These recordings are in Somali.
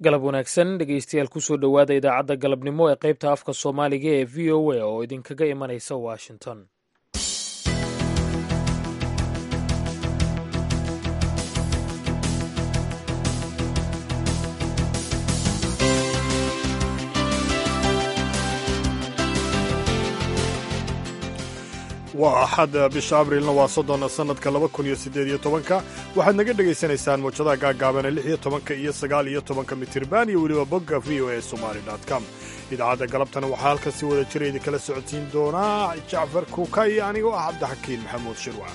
galab wanaagsan dhegeystayaal kusoo dhowaada idaacadda galabnimo ee qaybta afka soomaaliga ee v o a oo idinkaga imanaysa washington waa axad bisha abrilna waa soddon sannadka laba kun iyo siddeed iyo tobanka waxaad naga dhegaysanaysaan mawjadaha gaagaabana lix iyo tobanka iyo sagaal iyo tobanka mitirban iyo weliba bogga v o a somali com idaacadda galabtana waxaa halkan si wada jira idinkala socodsiin doonaa jacfar kuuka iyo anigoo ah cabdixakiin maxamuud shirwac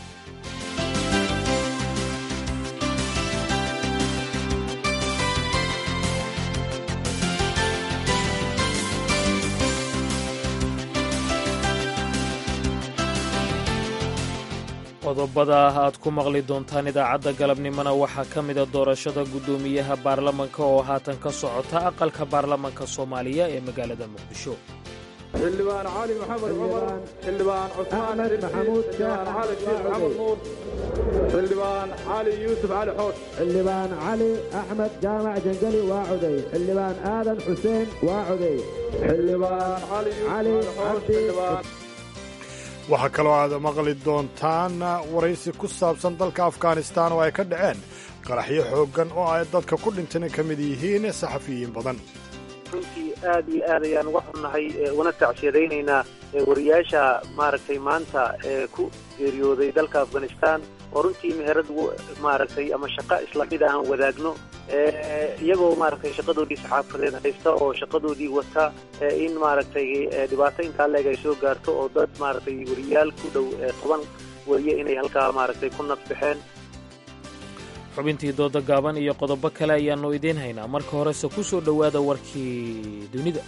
qodobada aad ku maqli doontaan idaacadda galabnimona waxaa ka mida doorashada guddoomiyaha baarlamanka oo haatan ka socota aqalka baarlamanka soomaaliya ee magaalada muqdisho xildhibaan cali maxamed cumar xildhibaan cusmaan maxamuud xildhibaan cali sheekh maxamed nuur xildhibaan cali yuusuf cali xoosh xildhibaan cali axmed jaamac jangali waa coday xildhibaan aadan xuseen waa coday xildhibaan cali yuusuf cali xoosh xildhibaan waxaa kaloo aad maqli doontaan waraysi ku saabsan dalka afghanistaan oo ay ka dhaceen qaraxyo xooggan oo ay dadka ku dhintana ka mid yihiin saxafiyiin badan runtii aad iyo aad ayaan uga xunnahay una tacsiyadaynaynaa wariyaasha maaragtay maanta ee ku geeriyooday dalka afghanistaan oo runtii meherad maaragtay ama shaqo isla mid aan wadaagno iyagoo maaragtay shaqadoodii saxaafadeed haysta oo shaqadoodii wata in maaragtay dhibaato intaa leeg ay soo gaarto oo dad maaragtay wariyaal ku dhow toban wariye inay halkaa maaragtay ku nafbaxeen xubintii dooda gaaban iyo qodobo kale ayaannu idiin haynaa marka horese ku soo dhowaada warkii dunida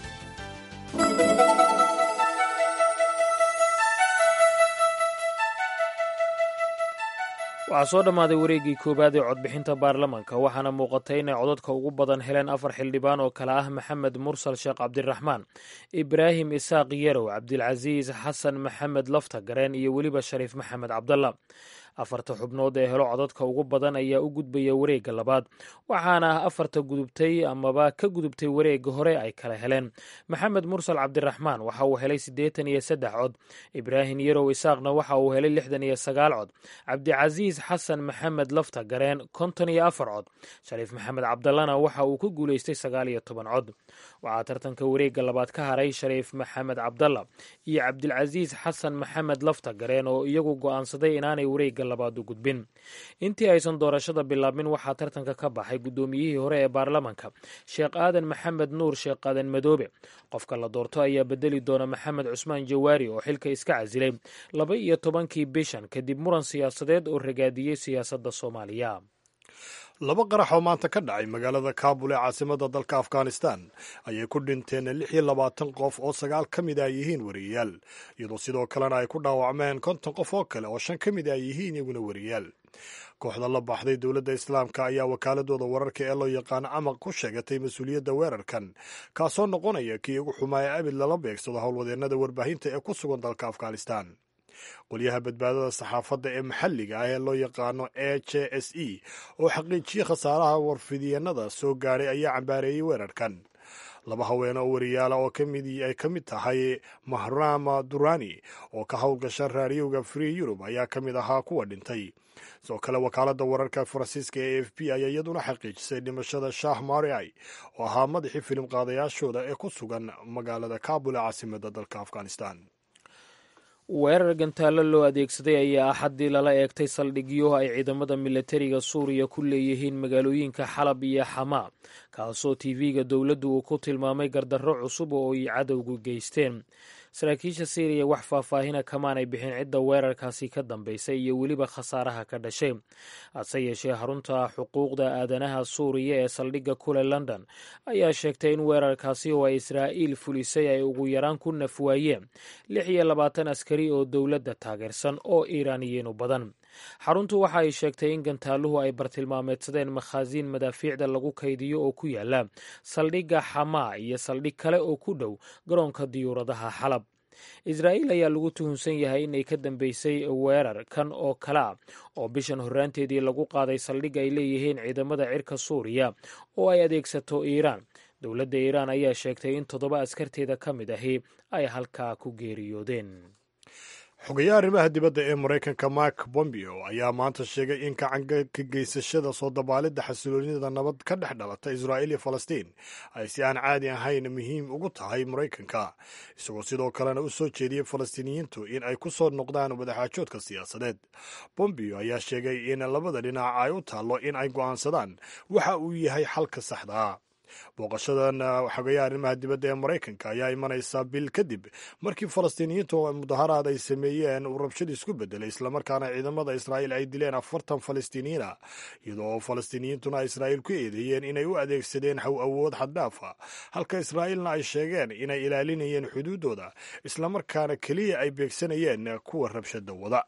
waxaa soo dhammaaday wareeggii koowaad ee codbixinta baarlamanka waxaana muuqatay inay codadka ugu badan heleen afar xildhibaan oo kale ah maxamed mursal sheekh cabdiraxmaan ibraahim isaaq yarow cabdilcasiis xasan maxamed lafta gareen iyo weliba shariif maxamed cabdalla afarta xubnood ee helo codadka ugu badan ayaa u gudbaya wareegga labaad waxaana afarta gudubtay amaba ka gudubtay wareegga hore ay kala heleen maxamed mursal cabdiraxmaan waxa uu helay siddeetan iyo saddex cod ibraahim yarow isaaqna waxa uu helay lixdan iyo sagaal cod cabdicasiis xasan maxamed lafta gareen konton iyo afar cod shariif maxamed cabdallana waxa uu ku guulaystay sagaal iyo toban cod waxaa tartanka wareegga labaad ka haray shariif maxamed cabdalla iyo cabdilcasiis xasan maxamed lafta gareen oo iyagu go'aansaday inaanay wareegga labaad u gudbin intii aysan doorashada bilaabmin waxaa tartanka ka baxay guddoomiyihii hore ee baarlamanka sheekh aadan maxamed nuur sheekh aadan madoobe qofka la doorto ayaa bedeli doona maxamed cusmaan jawaari oo xilka iska casilay laba iyo tobankii bishan kadib muran siyaasadeed oo ragaadiyey siyaasadda soomaaliya laba qarax oo maanta ka dhacay magaalada kaabul ee caasimadda dalka afghanistan ayay ku dhinteen lix iyo labaatan qof oo sagaal ka mid ay yihiin wariyayaal iyadoo sidoo kalena ay ku dhaawacmeen konton qof oo kale oo shan ka mid ay yihiin iyaguna wariyayaal kooxda la baxday dowladda islaamka ayaa wakaaladooda wararka ee loo yaqaano camaq ku sheegatay mas-uuliyadda weerarkan kaasoo noqonaya kii ugu xumaaya abid lala beegsado howlwadeennada warbaahinta ee ku sugan dalka afghanistan qolyaha badbaadada saxaafadda ee maxalliga ah ee loo yaqaano e j s e oo xaqiijiyey khasaaraha warfidyeenada soo gaadhay ayaa cambaareeyey weerarkan laba haweene oo wariyaala oo ay ka mid tahay mahrama durani oo ka howlgasha raadiyowga free yurub ayaa ka mid ahaa kuwa dhintay sidoo kale wakaaladda wararka faransiiska ee f b ayaa iyaduna xaqiijisay dhimashada shah mariai oo ahaa madaxii filim qaadayaashooda ee ku sugan magaalada kabul ee caasimadda dalka afghanistan weerar gantaallo loo adeegsaday ayaa axaddii lala eegtay saldhigyo ay ciidamada milatariga suuriya ku leeyihiin magaalooyinka xalab iyo xamaa kaasoo tv-ga dowladdu uu ku tilmaamay gardarro cusub oo ay cadowgu geysteen saraakiisha syriya wax faahfaahina kamaanay bixin cidda weerarkaasi ka dambaysay iyo weliba khasaaraha ka dhashay hase yeeshee xarunta xuquuqda aadanaha suuriya ee saldhigga kule london ayaa sheegtay in weerarkaasi oo ay israa'iil fulisay ay ugu yaraan ku nafwaayeen lix iyo labaatan askari oo dowladda taageersan oo iiraaniyiinu badan xaruntu waxa ay sheegtay in gantaaluhu ay bartilmaameedsadeen makhaasiin madaafiicda lagu kaydiyo oo ku yaala saldhigga xamaa iyo saldhig kale oo ku dhow garoonka diyuuradaha xalab israa'iil ayaa lagu tuhunsan yahay inay ka dambeysay weerar kan oo kale ah oo bishan horraanteedii lagu qaaday saldhig ay leeyihiin ciidamada cirka suuriya oo ay adeegsato iiraan dowladda iiraan ayaa sheegtay in toddoba askarteeda ka mid ahi ay halkaa ku geeriyoodeen xogayaha arrimaha dibadda ee maraykanka mark bombeo ayaa maanta sheegay in gacanka ka geysashada soo dabaalidda xasiloonida nabad ka dhex dhalata israa'iil iyo falastiin ay si aan caadi ahayn muhiim ugu tahay maraykanka isagoo sidoo kalena u soo jeediyey falastiiniyiintu in ay ku soo noqdaan wadaxaajoodka siyaasadeed bombeo ayaa sheegay in labada dhinac ay u taallo in ay go'aansadaan waxa uu yahay xalka saxdaa booqashadan xogayaha arrimaha dibadda ee maraykanka ayaa imanaysaa bil kadib markii falastiiniyiintu mudaharaad ay sameeyeen uu rabshad isku bedelay islamarkaana ciidamada israa'iil ay dileen afartan falastiiniyiina iyadoo falastiiniyiintuna israa'iil ku eedeeyeen inay u adeegsadeen haw awood xaddaafa halka israa'iilna ay sheegeen inay ilaalinayeen xuduuddooda islamarkaana keliya ay beegsanayeen kuwa rabshada wada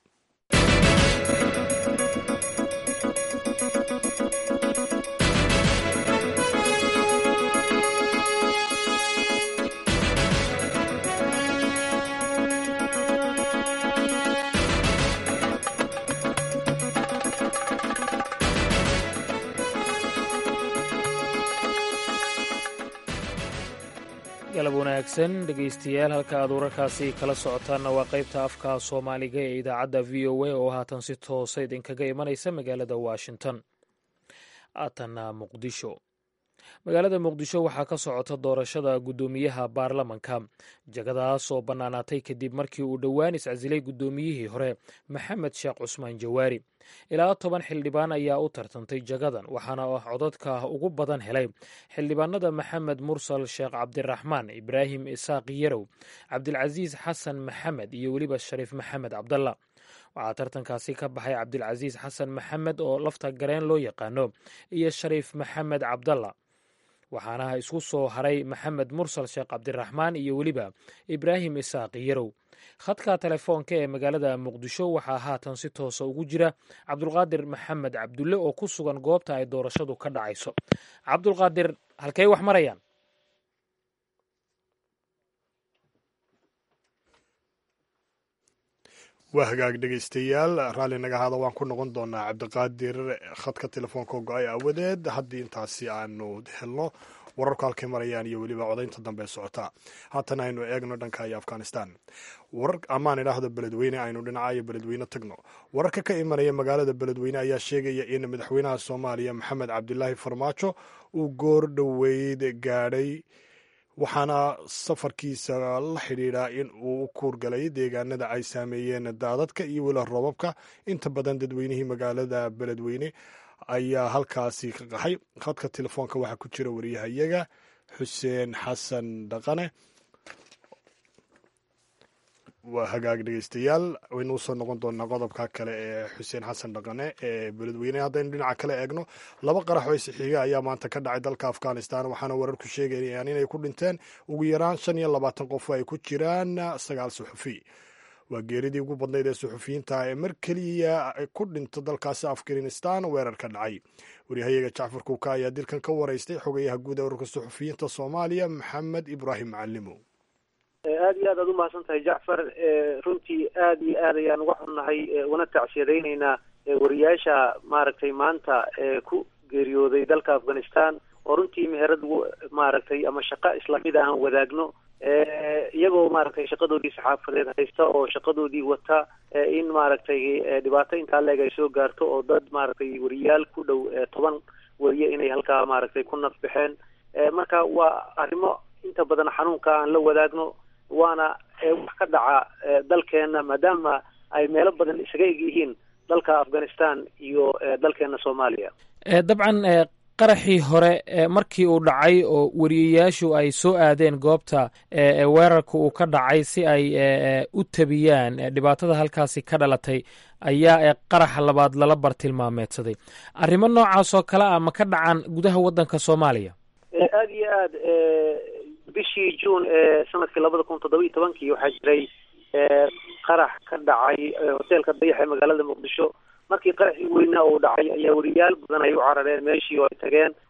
galab wanaagsan dhegaystayaal halka aad wararkaasi kala socotaanna waa qaybta afka soomaaliga ee idaacadda v o a oo haatan si toosa idinkaga imanaysa magaalada washington aatanna muqdisho magaalada muqdisho waxaa ka socota doorashada guddoomiyaha baarlamanka jagadaas oo bannaanaatay kadib markii uu dhowaan iscasilay guddoomiyihii hore maxamed sheekh cusmaan jawaari ilaa toban xildhibaan ayaa u tartantay jagadan waxaana codadka ugu badan helay xildhibaanada maxamed mursal sheekh cabdiraxmaan ibraahim isaaq yarow cabdilcasiis xasan maxamed iyo weliba shariif maxamed cabdalla waxaa tartankaasi ka baxay cabdilcasiis xasan maxamed oo lafta gareen loo yaqaano iyo shariif maxamed cabdalla waxaana isku soo haray maxamed mursal sheekh cabdiraxmaan iyo weliba ibraahim isaaq yarow khadka telefoonka ee magaalada muqdisho waxaa haatan si toosa ugu jira cabdulqaadir maxamed cabdulle oo ku sugan goobta ay doorashadu ka dhacayso cabdulqaadir halkey wax marayaan waa hagaag dhegaystayaal raalli naga haada waan ku noqon doonaa cabdiqaadir khadka telefoonka go-ay awadeed haddii intaasi aanu helno wararku halkay marayaan iyo weliba codaynta dambe socota haatan aynu eegno dhanka iyo afghanistan warar amaan idhaahdo beledweyne aynu dhinacayo beledweyne tagno wararka ka imanaya magaalada beledweyne ayaa sheegaya in madaxweynaha soomaaliya maxamed cabdilaahi farmaajo uu goor dhoweyd gaadhay waxaana safarkiisa la xidhiidhaa in uu u kuurgalay deegaanada ay saameeyeen daadadka iyo weli roobabka inta badan dadweynihii magaalada beledweyne ayaa halkaasi ka qaxay khadka telefoonka waxaa ku jira wariyahayaga xuseen xasan dhaqane waa hagaag dhegeystayaal waynu usoo noqon doonaa qodobka kale ee xuseen xasan dhaqane ee beledweyne haddaynu dhinaca kale eegno laba qarax oo isixiiga ayaa maanta ka dhacay dalka afghanistan waxaana wararku sheegayaan inay ku dhinteen ugu yaraan shan iyo labaatan qof ay ku jiraan sagaal suxufi waa geeridii ugu badnayd ee suxufiyiinta ee mar keliya ku dhinto dalkaasi afghanistan weerar ka dhacay waryahayaga jacfar kuuka ayaa dilkan ka waraystay xogayaha guud ee ururka suxufiyiinta soomaaliya maxamed ibraahim macalimo aada iyo aad aad umahadsan tahay jacfar runtii aad iyo aad ayaan uga xunnahay una tacsiyadaynaynaa wariyaasha maaragtay maanta ku geeriyooday dalka afghanistan oo runtii meherad maaragtay ama shaqo islamid aan wadaagno iyagoo maaragtay shaqadoodii saxaafadeed haysta oo shaqadoodii wata in maaragtay dhibaato intaa leeg ay soo gaarto oo dad maaragtay wariyaal ku dhow toban wariye inay halkaa maaragtay ku naf baxeen marka waa arrimo inta badan xanuunka aan la wadaagno waana wax ka dhaca dalkeena maadaama ay meelo badan isaga eg yihiin dalka afghanistan iyo dalkeena soomaaliya dabcan qaraxii hore markii uu dhacay oo wariyayaashu ay soo aadeen goobta weerarka uu ka dhacay si ay u tabiyaan dhibaatada halkaasi ka dhalatay ayaa qaraxa labaad lala bartilmaameedsaday arrimo noocaas oo kale ah ma ka dhacaan gudaha waddanka soomaaliya aada iyo aad bishii juun ee sanadkii labada kun toddoba iyo tobankii waxaa jiray qarax ka dhacay hoteelka dayax ee magaalada muqdisho markii qaraxii weynaa uu dhacay ayaa wariyaal badan ay u carareen meeshii oo ay tageen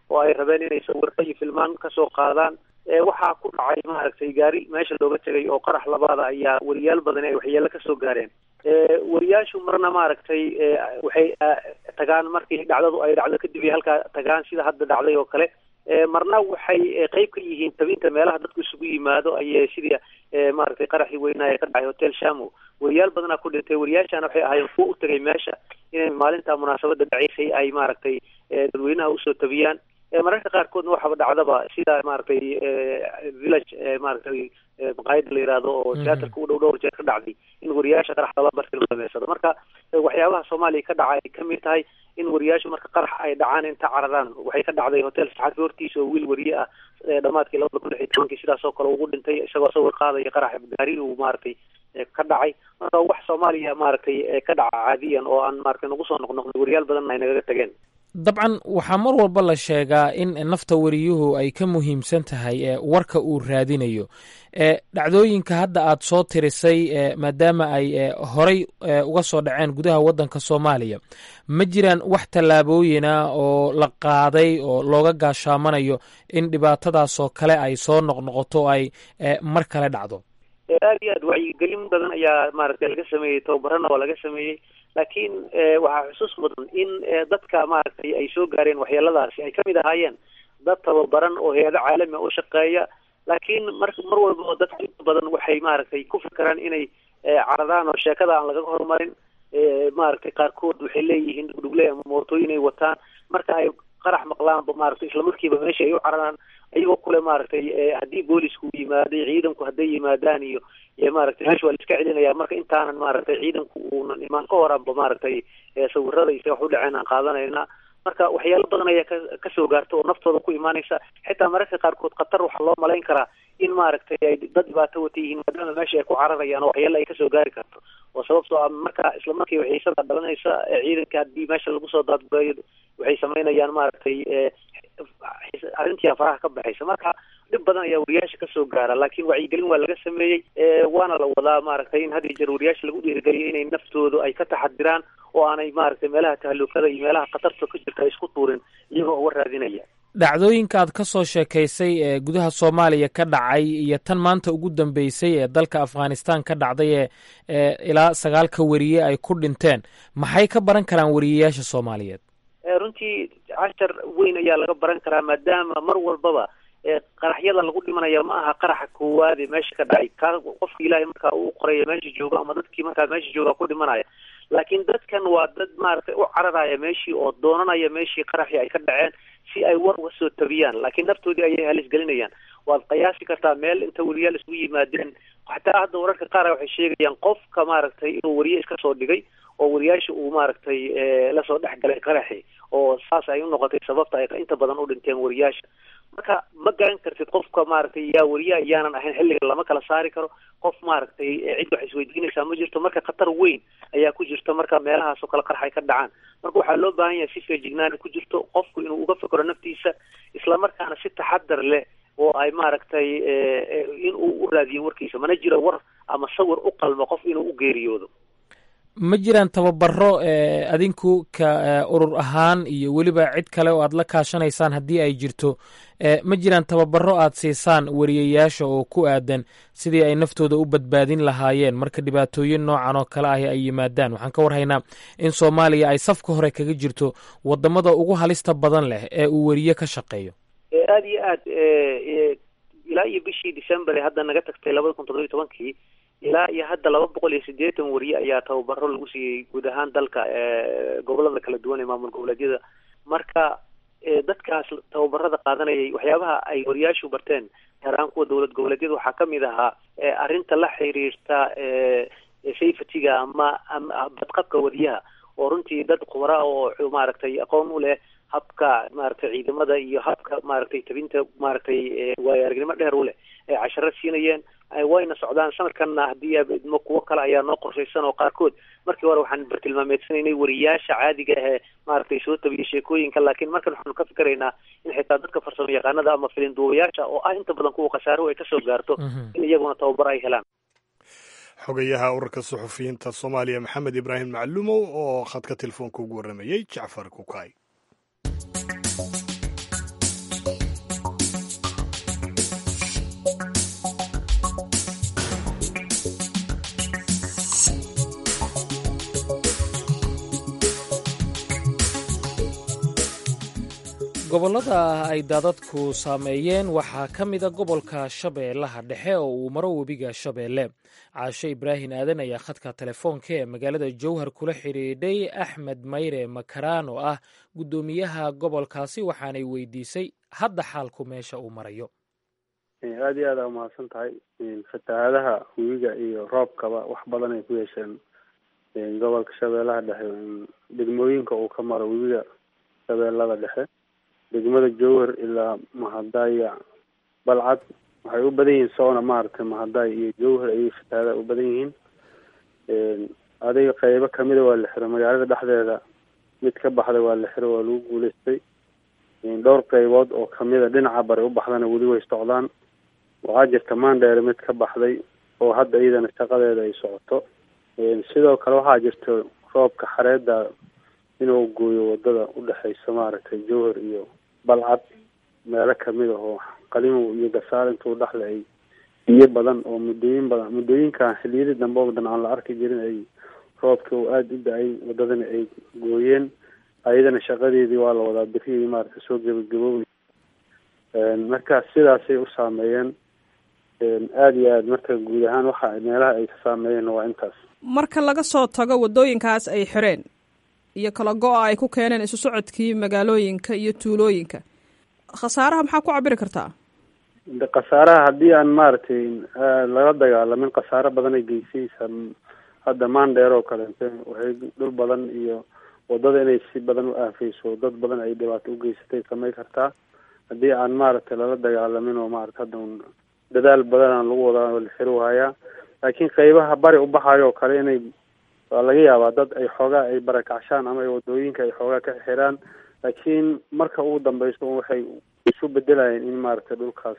oo ay rabeen inay sawirro iyo filmaan kasoo qaadaan waxaa ku dhacay maaragtay gaari meesha looga tegay oo qarax labaada ayaa wariyaal badan ay waxyeelo kasoo gaareen wariyaashu marna maaragtay waxay tagaan markii dhacdadu ay dhacdo kadib ay halkaa tagaan sida hadda dhacday oo kale marna waxay qeyb ka yihiin tabinta meelaha dadku isugu yimaado ayay sidii maaragtay qaraxii weynaa ee ka dhacay hotel shamo wariyaal badanaa ku dhintay wariyaashana waxay ahaayeen kuwa u tegay meesha inay maalinta munaasabada dhaceysay ay maaragtay dadweynaha usoo tabiyaan mararka qaarkoodna waxaba dhacdaba sida maaragtay village maaragtay maqaayada la yihahdo oo teatrka u dhow dhowr jeer ka dhacday in wariyaasha qarax lala bartilmaameysado marka waxyaabaha soomaaliya ka dhaca ay kamid tahay in wariyaashu marka qarax ay dhacaan inta cararaan waxay ka dhacday hotel saxafi hortiisa oo wiil wariye ah dhamaadkii labada kun lix iyo tobankii sidaas oo kale ugu dhintay isagoo sawir qaadaya qarax gaari uu maaragtay ka dhacay marka wax soomaaliya maaragtay ka dhaca caadiyan oo aan maaragtay nagu soo noqnoqday wariyaal badanna ay nagaga tageen dabcan waxaa mar walba la sheegaa in nafta wariyuhu ay ka muhiimsan tahay warka uu raadinayo dhacdooyinka hadda aad soo tirisay maadaama ay horay uga soo dhaceen gudaha waddanka soomaaliya ma jiraan wax tallaabooyina oo la qaaday oo looga gaashaamanayo in dhibaatadaasoo kale ay soo noqnoqoto o ay mar kale dhacdo aad iyo aad wacyigelin badan ayaa maaragtay laga sameeyey tababarana waa laga sameeyey laakiin waxaa xusuus mudan in dadka maaragtay ay soo gaareen waxyeeladaasi ay kamid ahaayeen dad tababaran oo hay-ado caalami u shaqeeya laakiin mar mar walba dadka inta badan waxay maaragtay ku fikiraan inay caradaan oo sheekada aan laga horumarin maaragtay qaarkood waxay leeyihiin dhugdhugle ama mootooyin ay wataan marka ay qarax maqlaanba maaragtay islamarkiiba meesha ay u cararaan iyagoo kule maaragtay haddii boolisku yimaaday ciidanku hadday yimaadaan iyo maaragtay meesha waa la iska celinaya marka intaanan maaragtay ciidanku uunan imaan ka horanba maaragtay sawirada iyo wax u dhaceen aan qaadanayna marka waxyaalo badan ayaa ka kasoo gaarta oo naftooda ku imaanaysa xitaa mararka qaarkood khatar waxaa loo malayn karaa in maaragtay ay dad dhibaato wata yihiin maadaama meesha ay ku cararayaan oo waxyaalo ay kasoo gaari karto oo sababtoo ah marka islamarkiiba xiisada dhalanaysa ciidanka haddii meesha lagu soo daadgureeyo waxay samaynayaan maaragtay arrintii faraha ka baxaysa marka dhib badan ayaa wariyaasha kasoo gaara laakiin wacyigelin waa laga sameeyey waana la wadaa maaragtay in had iyo jeer wariyaasha lagu dhiirigeliyo inay naftoodu ay ka taxadiraan oo aanay maaragtay meelaha tahalukada iyo meelaha khatarta ka jirta ay isku tuurin iyagoo uga raadinaya dhacdooyinka aad ka soo sheekaysay ee gudaha soomaaliya ka dhacay iyo tan maanta ugu dambeysay ee dalka afghanistan ka dhacday ee ilaa sagaalka wariye ay ku dhinteen maxay ka baran karaan wariyeyaasha soomaaliyeed runtii cashar weyn ayaa laga baran karaa maadaama mar walbaba qaraxyada lagu dhimanaya ma aha qaraxa koowaade meesha ka dhacay ka qofka ilaahay markaa uu qoraya meesha jooga ama dadkii markaa meesha jooga ku dhimanaya laakiin dadkan waa dad maaragtay u cararaya meeshii oo doonanaya meeshii qaraxii ay ka dhaceen si ay war uga soo tabiyaan laakiin naftoodii ayay halis gelinayaan waad qiyaasi kartaa meel inta wariyaal isugu yimaadeen xataa hadda wararka qaar waxay sheegayaan qofka maaragtay inuu wariye iska soo dhigay oo wariyaasha uu maaragtay lasoo dhex galay qaraxi oo saas ay u noqotay sababta ay inta badan u dhinteen wariyaasha marka ma garan kartid qofka maaragtay yaa wariya iyaanan ahayn xilliga lama kala saari karo qof maaragtay cid wax isweydiinaysaa ma jirto marka khatar weyn ayaa ku jirta marka meelahaas oo kale qarx ay ka dhacaan marka waxaa loo baahan yahay si feejignaani ku jirto qofku inuu uga fikro naftiisa islamarkaana si taxadar leh oo ay maaragtay in uu u raadiyo warkiisa mana jiro war ama sawir u qalmo qof inuu u geeriyoodo ma jiraan tababaro adinku ka urur ahaan iyo weliba cid kale oo aad la kaashanaysaan haddii ay jirto ma jiraan tababaro aad siisaan wariyayaasha oo ku aadan sidii ay naftooda u badbaadin lahaayeen marka dhibaatooyin noocan oo kale ahi ay yimaadaan waxaan ka warhaynaa in soomaaliya ay safka hore kaga jirto wadamada ugu halista badan leh ee uu weriye ka shaqeeyo aada iyo aad ilaa iyo bishii december ee hadda naga tagtay labada kun toddobiyo tobankii ilaa iyo hadda laba boqol iyo siddeetan wariye ayaa tababaro lagu siiyey guud ahaan dalka gobolada kala duwan ee maamul goboleedyada marka dadkaas tababarada qaadanayay waxyaabaha ay wariyaashu barteen gaar ahaan kuwa dowlad goboleedyada waxaa kamid ahaa arrinta la xiriirta safetyga ama badqabka wariyaha oo runtii dad khubara oo maaragtay aqoon u leh habka maaragtay ciidamada iyo habka maaragtay tabinta maaragtay waayo aragnimo dheer u leh ay casharo siinayeen wayna socdaan sanadkanna haddii idmo kuwo kale ayaa noo qorshaysan oo qaarkood markii hore waxaan bartilmaameedsanaynay wariyaasha caadiga ahee maaragtay soo tabiya sheekooyinka laakiin markan waxaanu ka fikeraynaa in xitaa dadka farsamo yaqaanada ama filinduubayaasha oo ah inta badan kuwa khasaaruhu ay kasoo gaarto in iyaguna tababar ay helaan xogayaha ururka suxufiyiinta soomaaliya maxamed ibraahim maclumow oo khadka telefoonka ugu warramayey jacfar kukay gobollada ay daadadku saameeyeen waxaa ka mida gobolka shabeellaha dhexe oo uu maro webiga shabeelle caashe ibraahin aadan ayaa khadka telefoonka ee magaalada jowhar kula xidhiidhay axmed mayre makaraan oo ah guddoomiyaha gobolkaasi waxaanay weydiisay hadda xaalku meesha uu marayo aada iyo aada umahadsan tahay fatahaadaha webiga iyo roobkaba wax badan ay ku yeesheen gobolka shabeellaha dhexe degmooyinka uu ka maro webiga shabeellada dhexe degmada jowhar ilaa mahadaya balcad waxay u badan yihiin soona maaragtay mahadaya iyo jowhar ayay fatahaadaha u badan yihiin adiga qeybo kamida waa la xiro magaalada dhexdeeda mid ka baxda waa la xiro waa lagu guuleystay dhowr qeybood oo kamida dhinaca bari u baxdana weli way socdaan waxaa jirta maandheere mid ka baxday oo hadda iyadana shaqadeeda ay socoto sidoo kale waxaa jirta roobka xareeda inuu gooyo wadada udhexeysa maaragtay jowhar iyo balcad meelo kamid ah oo qalimow iyo gasaal intuu dhexle ay biyo badan oo muddooyin badan muddooyinkan xiliyadii dambe oo dhan aan la arki jirin ay roobka uu aada u da-ay wadadana ay gooyeen ayadana shaqadeedii waa la wadaa berihii maaragtay soo gebagaboobay marka sidaasay u saameeyeen aada iyo aad marka guud ahaan waxa meelaha ay ka saameeyeen waa intaas marka laga soo tago wadooyinkaas ay xireen iyo kala go-a ay ku keeneen isu socodkii magaalooyinka iyo tuulooyinka khasaaraha maxaa ku cabiri kartaa khasaaraha haddii aan maaragtay laga dagaalamin khasaaro badan ay geysaysa hadda maandheer oo kaleete waxay dhul badan iyo wadada inay si badan u aafeyso dad badan ay dhibaato u geysatay samay kartaa haddii aan maaragtay lala dagaalamin oo maarata hadda un dadaal badan aan lagu wadaa la xiri hayaa laakiin qeybaha bari u baxayo oo kale inay waa laga yaabaa dad ay xoogaa ay barakacshaan ama ay wadooyinka ay xoogaa ka xiraan laakiin marka ugu dambeyso waxay isu bedelayeen in maaragtay dhulkaas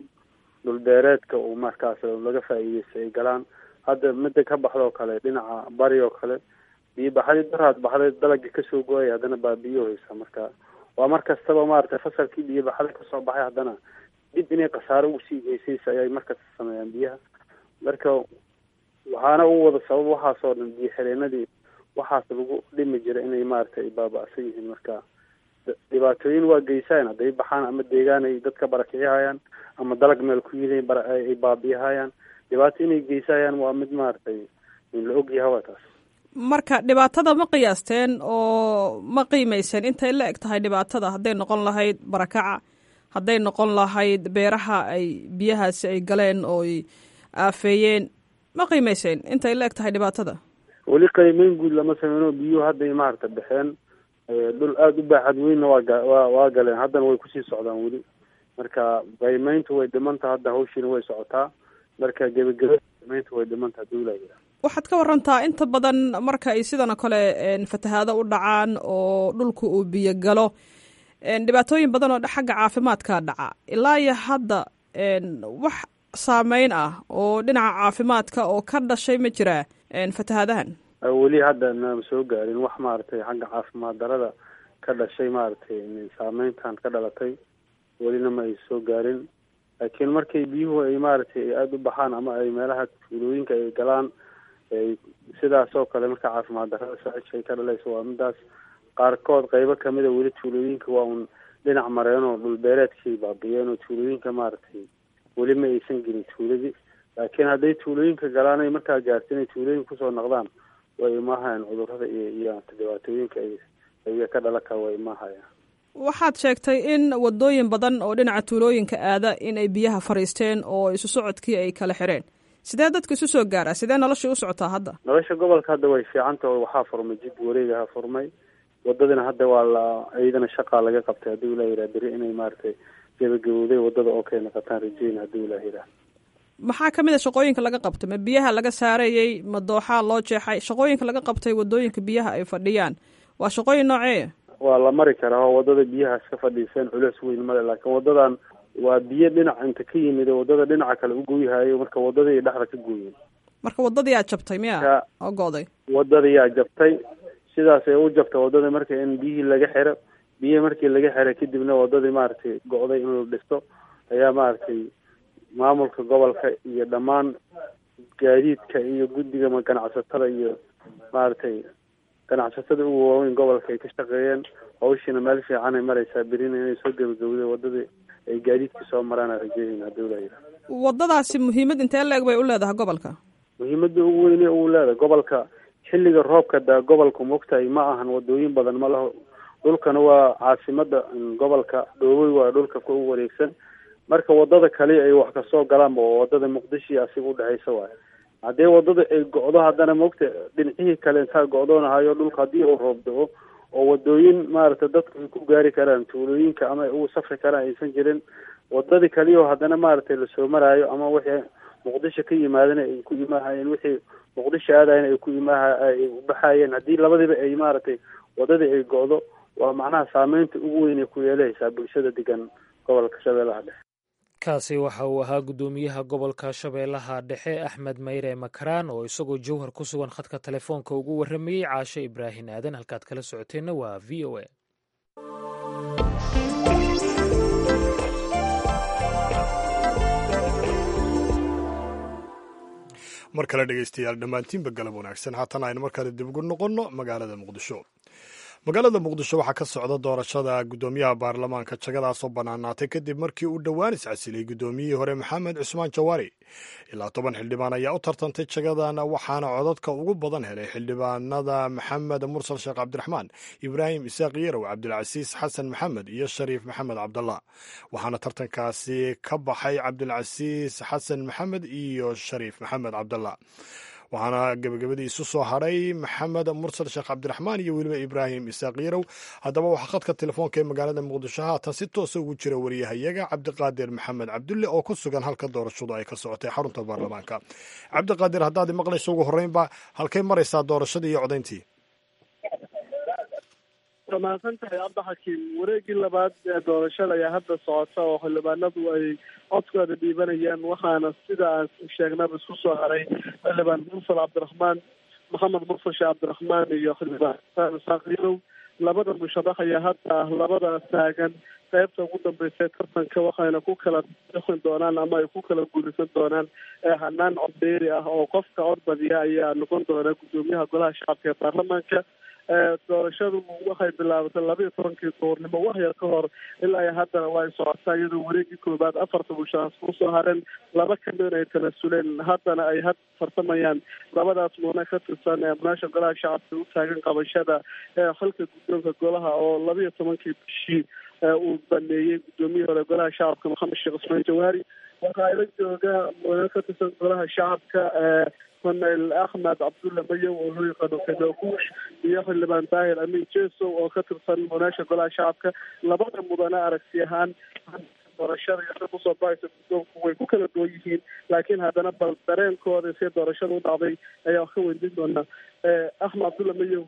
dhul beereedka uu markaas laga faa'iideystay ay galaan hadda mida ka baxda oo kale dhinaca bari oo kale biyo baxdii daraad baxday dalagii kasoo go-ay haddana baabiyo haysa marka waa mar kastaba maaragtay fasalkii biyo baxda kasoo baxay haddana dib inay khasaaro ugu sii geysaysa ayay markasta sameeyaan biyaha marka waxaana u wada sabab waxaasoo dhan biyo xireenadii waxaas lagu dhimi jira inay maaragtay ay baaba-san yihiin marka dhibaatooyin waa geysaan hadday baxaan ama deegaan ay dadka barakicihayaan ama dalag meel ku yihiin ay baabi'ihayaan dhibaato inay geysayaan waa mid maaragtay la ogyaha waa taas marka dhibaatada ma qiyaasteen oo ma qiimeyseen intay la eg tahay dhibaatada hadday noqon lahayd barakaca hadday noqon lahayd beeraha ay biyahaasi ay galeen oo ay aafeeyeen ma qiimeyseen intay la eg tahay dhibaatada weli qiimeyn guud lama sameyno biyuhu hadday maaragta baxeen dhul aada u baaxad weynna waa ga wa waa galeen haddana way kusii socdaan weli marka qiimeyntu way dhimanta hadda hawshiina way socotaa marka gebageba qiimeyntu way dhimanta hadii ulaa waxaad ka warantaa inta badan marka ay sidan oo kale fatahaado u dhacaan oo dhulka uu biyo galo dhibaatooyin badan oo xagga caafimaadka dhaca ilaa iyo hadda wax saameyn ah oo dhinaca caafimaadka oo ka dhashay ma jiraa fatahaadahan weli hadda nama soo gaarin wax maaragtay xagga caafimaad darada ka dhashay maaragtay saameyntan ka dhalatay welina ma ay soo gaarin laakiin markay biyuhu ay maaragtay aada u baxaan ama ay meelaha tuulooyinka ay galaan sidaas oo kale marka caafimaad darada saacisha ay ka dhalayso waa midaas qaarkood qeybo kamida weli tuulooyinka waa un dhinac mareen oo dhulbeereedkay baabiyeen oo tuulooyinka maaragtay weli ma aysan gelin tuuladii laakiin hadday tuulooyinka galaan ay markaa gaarta inay tuulooyinka kusoo noqdaan way imaahayaan cudurada iyo iyo dhibaatooyinka ay ayaga ka dhalan kara way imaahayaan waxaad sheegtay in wadooyin badan oo dhinaca tuulooyinka aada in ay biyaha fariisteen oo isu socodkii ay kala xireen sidee dadka isu soo gaaraa sidee noloshii u socotaa hadda nolosha gobolka hadda way fiicanta oo waxaa furmay jid wareegaha furmay wadadina hadda waa la iyadana shaqaa laga qabtay haddii ulaa yiraa beri inay maaragtay gebagabowday wadada oo kay noqotaan rajeyn haddii ulaa yiraa maxaa kamid a shaqooyinka laga qabtay ma biyaha laga saarayey ma dooxaa loo jeexay shaqooyinka laga qabtay wadooyinka biyaha ay fadhiyaan waa shaqooyin nooceeya waa la mari karaa oo wadada biyahaas ka fadhiiseen culeys weyn male laakiin wadadan waa biyo dhinac inta ka yimid oo wadada dhinaca kale u gooyhayo marka wadadii dhexda ka gooyeen marka wadadii yaa jabtay miya oo go'day wadadii yaa jabtay sidaas ay u jabtay wadada marka in biyihii laga xiro biyihii markii laga xiray kadibna wadadii maaragtay go'day in la dhisto ayaa maaragtay maamulka gobolka iyo dhammaan gaadiidka iyo guddiga ganacsatada iyo maaragtay ganacsatada ugu waaweyn gobolka ay ka shaqeeyeen hawshiina meel fiicanay maraysaa berina inay soo gebagabdo wadadii ay gaadiidka soo maraan rajeynayna hadii la yidhaha waddadaasi muhiimad intee leeg bay u leedahay gobolka muhiimada ugu weyne uu leedahay gobolka xilliga roobka daa gobolka mogtahay ma ahan wadooyin badan ma laho dhulkana waa caasimada gobolka dhoowey waa dhulka ku wareegsan marka wadada kale ay wax kasoo galaanba waa wadada muqdisho iyo asiga udhexeysa waayo haddii wadada ay go-do haddana mogta dhinacihii kale intaa go-doonahayo dhulka haddii uu roob da-o oo wadooyin maaragtay dadku ay ku gaari karaan tuulooyinka ama ay ugu safri karaan aysan jirin wadadii kaliyo haddana maaragtay lasoo maraayo ama wixii muqdisho ka yimaadana ay ku imaahayeen wixii muqdisho aadayan ay ku imaaha ay ubaxayeen haddii labadiiba ay maaragtay wadadii ay go-do waa macnaha saameynta ugu weyn ay ku yeelahaysaa bulshada degan gobolka shabeellaha dhexe kaasi waxa uu ahaa guddoomiyaha gobolka shabeellaha dhexe axmed mayre makaraan oo isagoo jowhar ku sugan khadka telefoonka ugu warramayey caashe ibraahin aadan halkaad kala socoteenna waa v o a mar kale dhegeystayaal dhammaantiinba galab wanaagsan haatan aynu markale dib ugu noqonno magaalada muqdisho magaalada muqdisho waxaa ka socda doorashada guddoomiyaha baarlamaanka jagadaasoo bannaanaatay kadib markii uu dhowaan iscasilay guddoomiyihii hore maxamed cusmaan jawaari ilaa toban xildhibaan ayaa u tartantay jagadan waxaana codadka ugu badan helay xildhibaanada maxamed mursal sheekh cabdiraxmaan ibraahim isaaq yarow cabdilcasiis xasan maxamed iyo shariif maxamed cabdallah waxaana tartankaasi ka baxay cabdilcasiis xasan maxamed iyo shariif maxamed cabdallah waxaana gebagabadii isu soo hadhay maxamed mursal sheekh cabdiraxmaan iyo weliba ibraahim isaaq yarow haddaba waxaa khadka telefoonka ee magaalada muqdisho haatan si toosa ugu jira wariyahayaga cabdiqaadir maxamed cabdulle oo ku sugan halka doorashadu ay ka socotay xarunta baarlamaanka cabdiqaadir haddaad maqlayso ugu horreynba halkay maraysaa doorashadii iyo codayntii waa mahadsan tahay abdaxakiim wareegii labaad ee doorashada ayaa hadda socota oo xildhibaanadu ay codkooda dhiibanayaan waxaana sida aan sheegnaba isku soo haray xildhibaan mursal cabdiraxmaan maxamed mursal sheekh cabdiraxmaan iyo xildhibaan isaaq yarow labada musharax ayaa hadda labada taagan qaybta ugu dambeysay tartanka waxayna ku kala dhixin doonaan ama ay ku kala guulaysan doonaan hanaan codbeeri ah oo qofka cod badiya ayaa noqon doona guddoomiyaha golaha shacabka ee baarlamaanka doorashadu waxay bilaabatay labaiyo tobankii duurnimo waxyar ka hor ilaa iyo haddana waa ay socotaa iyadoo wareegii koobaad afarta musharax kusoo hareen laba kamid ay tanasuleen haddana ay had tartamayaan labadaas muune ka tirsan ee munaasha golaha shacabka u taagan qabashada xilka guddoonka golaha oo labaiyo tobankii bishii uu baneeyey guddoomiyihii hore golaha shacabka maxamed sheekh cusmaan jawaari waxaa ila jooga muune ka tirsan golaha shacabka korneyl axmed cabdulle mayow oo loo yaqaano kadaguush iyo xildhibaan daahir amin jesow oo ka tirsan munaasha golaha shacabka labada mudane aragti ahaan doorashada iyo kusoo baxaysa guddoonku way ku kala duwan yihiin laakiin haddana bal dareenkooda si doorashada u dhacday ayaa wax ka weydiin doonaa axmed cabdulle mayow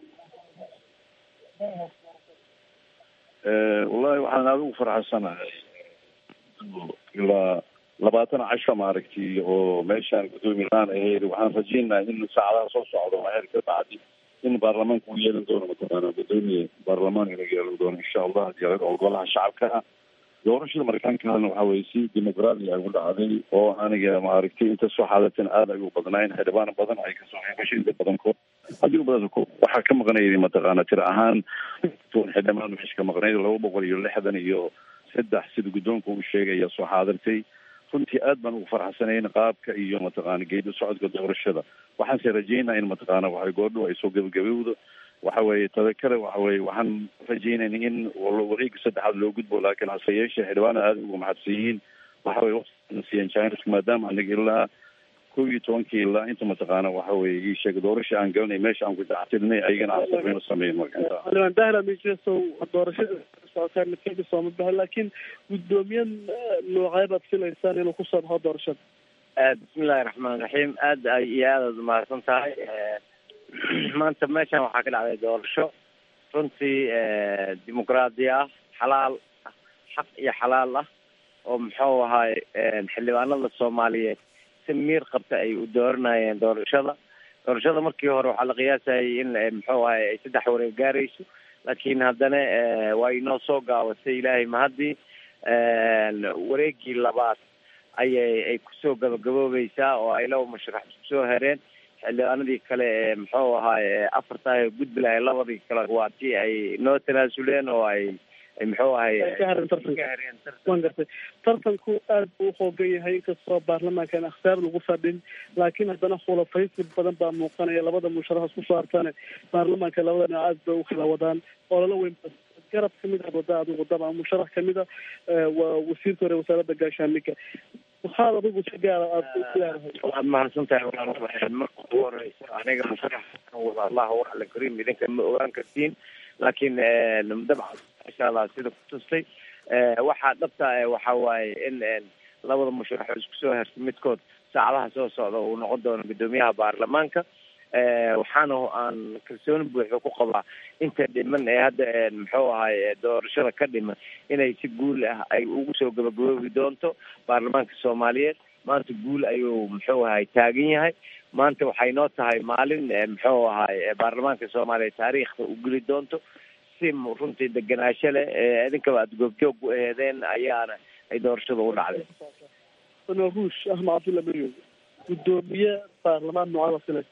wallahi waxaan aada ugu farxansanahay ilaa labaatan casho maaragtay oo meeshaan guddoomi la-aan ahayd waxaan rajeynaha in saacadaha soo socdo heer ka bacdi in baarlamaanka uu yeelan doono mataqaana guddoomiye baarlamaan inuu yeelan doono insha allah hadii oo golaha shacabka ah doorashada mareykaankaana waxa weye si dimuqraadi ay u dhacday oo aniga maaragtay inta soo xaadatan aada ay u badnayn xildhibaan badan ay kasoo qeybgashay inta badankood haddii badan waxaa ka maqnayay mataqaana tir ahaan xildhibaan waxay ka maqnayd laba boqol iyo lixdan iyo saddex sida guddoonka uu sheegay ayaa soo xaadirtay runtii aad baan ugu farxsanayn qaabka iyo mataqaana geedi socodka doorashada waxaanse rajeynaa in mataqaana waxa goordhow ay soo gebagabowdo waxa weeye tada kale waxa weye waxaan rajeynayna in wareega saddexaad loo gudbo laakiin hase yeeshee xildhibaana aada uga maxadsan yihiin waxa weye waqtiasiyan chineska maadaama anaga ilaa kow iyo tobankii ilaa inta mataqaana waxa weye ii sheega doorasha aan galanay meesha aan ku dactilnay ayagana aan samayno sameyn marka inta xildhibaan daahir amin jesow doorashada socotaa midkayga sooma baxo laakiin guddoomiye noocee baad filaysaan inuu kusoo baxo doorashada bismillahi raxmaan raxiim aada ay iyo aadaad umahadsan tahay maanta meeshan waxaa ka dhacday doorasho runtii dimuqraadi ah xalaal xaq iyo xalaal ah oo muxuu ahaay xildhibaanada soomaaliyeed si miir qabta ay u dooranayeen doorashada doorashada markii hore waxaa la qiyaasayay in muxuu ahay ay saddex wareeg gaarayso laakiin haddana waa inoo soo gaabatay ilaahay mahadii wareegii labaad ayay ay kusoo gabagaboobaysaa oo ay laba masharax isku soo hereen xildhibaanadii kale ee muxuu ahaay afarta gudbi lahay labadii kale waa tii ay noo tanaasuleen oo ay muxuu ahay ka hareen tartanka waan gartay tartanku aad buu uhoogan yahay inkastoo baarlamaankan akhtaar lagu fadhin laakiin haddana khulafaysi badan baa muuqanaya labada musharax isku soo hartane baarlamaanka labada dhinac aad bay u kala wadaan olala weyn garab kamid ah wada adigu daba musharax kamid a waa wasiirka hore wasaaradda gaashaandhigga maxaad adigu si gaara aada u leedahay waad mahadsan tahay walaal marka ugu horeysa aniga musharax wada allahu ala kariim idinka ma ogaan kartiin laakiin dabcan insha allah sida ku tustay waxaa dhabta waxa waaye in labada musharax isku soo hertay midkood saacadaha soo socda uu noqon doono guddoomiyaha baarlamaanka waxaana aan kalsooni buuxda ku qabaa inta dhiman ee hadda muxuu ahay doorashada ka dhiman inay si guul ah ay ugu soo gabagaboobi doonto baarlamaanka soomaaliyeed maanta guul ayuu muxuu ahay taagan yahay maanta waxay noo tahay maalin muxuu ahay baarlamaanka soomaaliya taariikhda u geli doonto si runtii degenaansho leh idinkaba aada goobjoog u aheedeen ayaana ay doorashada u dhacday naruush ahmed cabdulla maryom guddoomiye baarlamaan noocada filaysa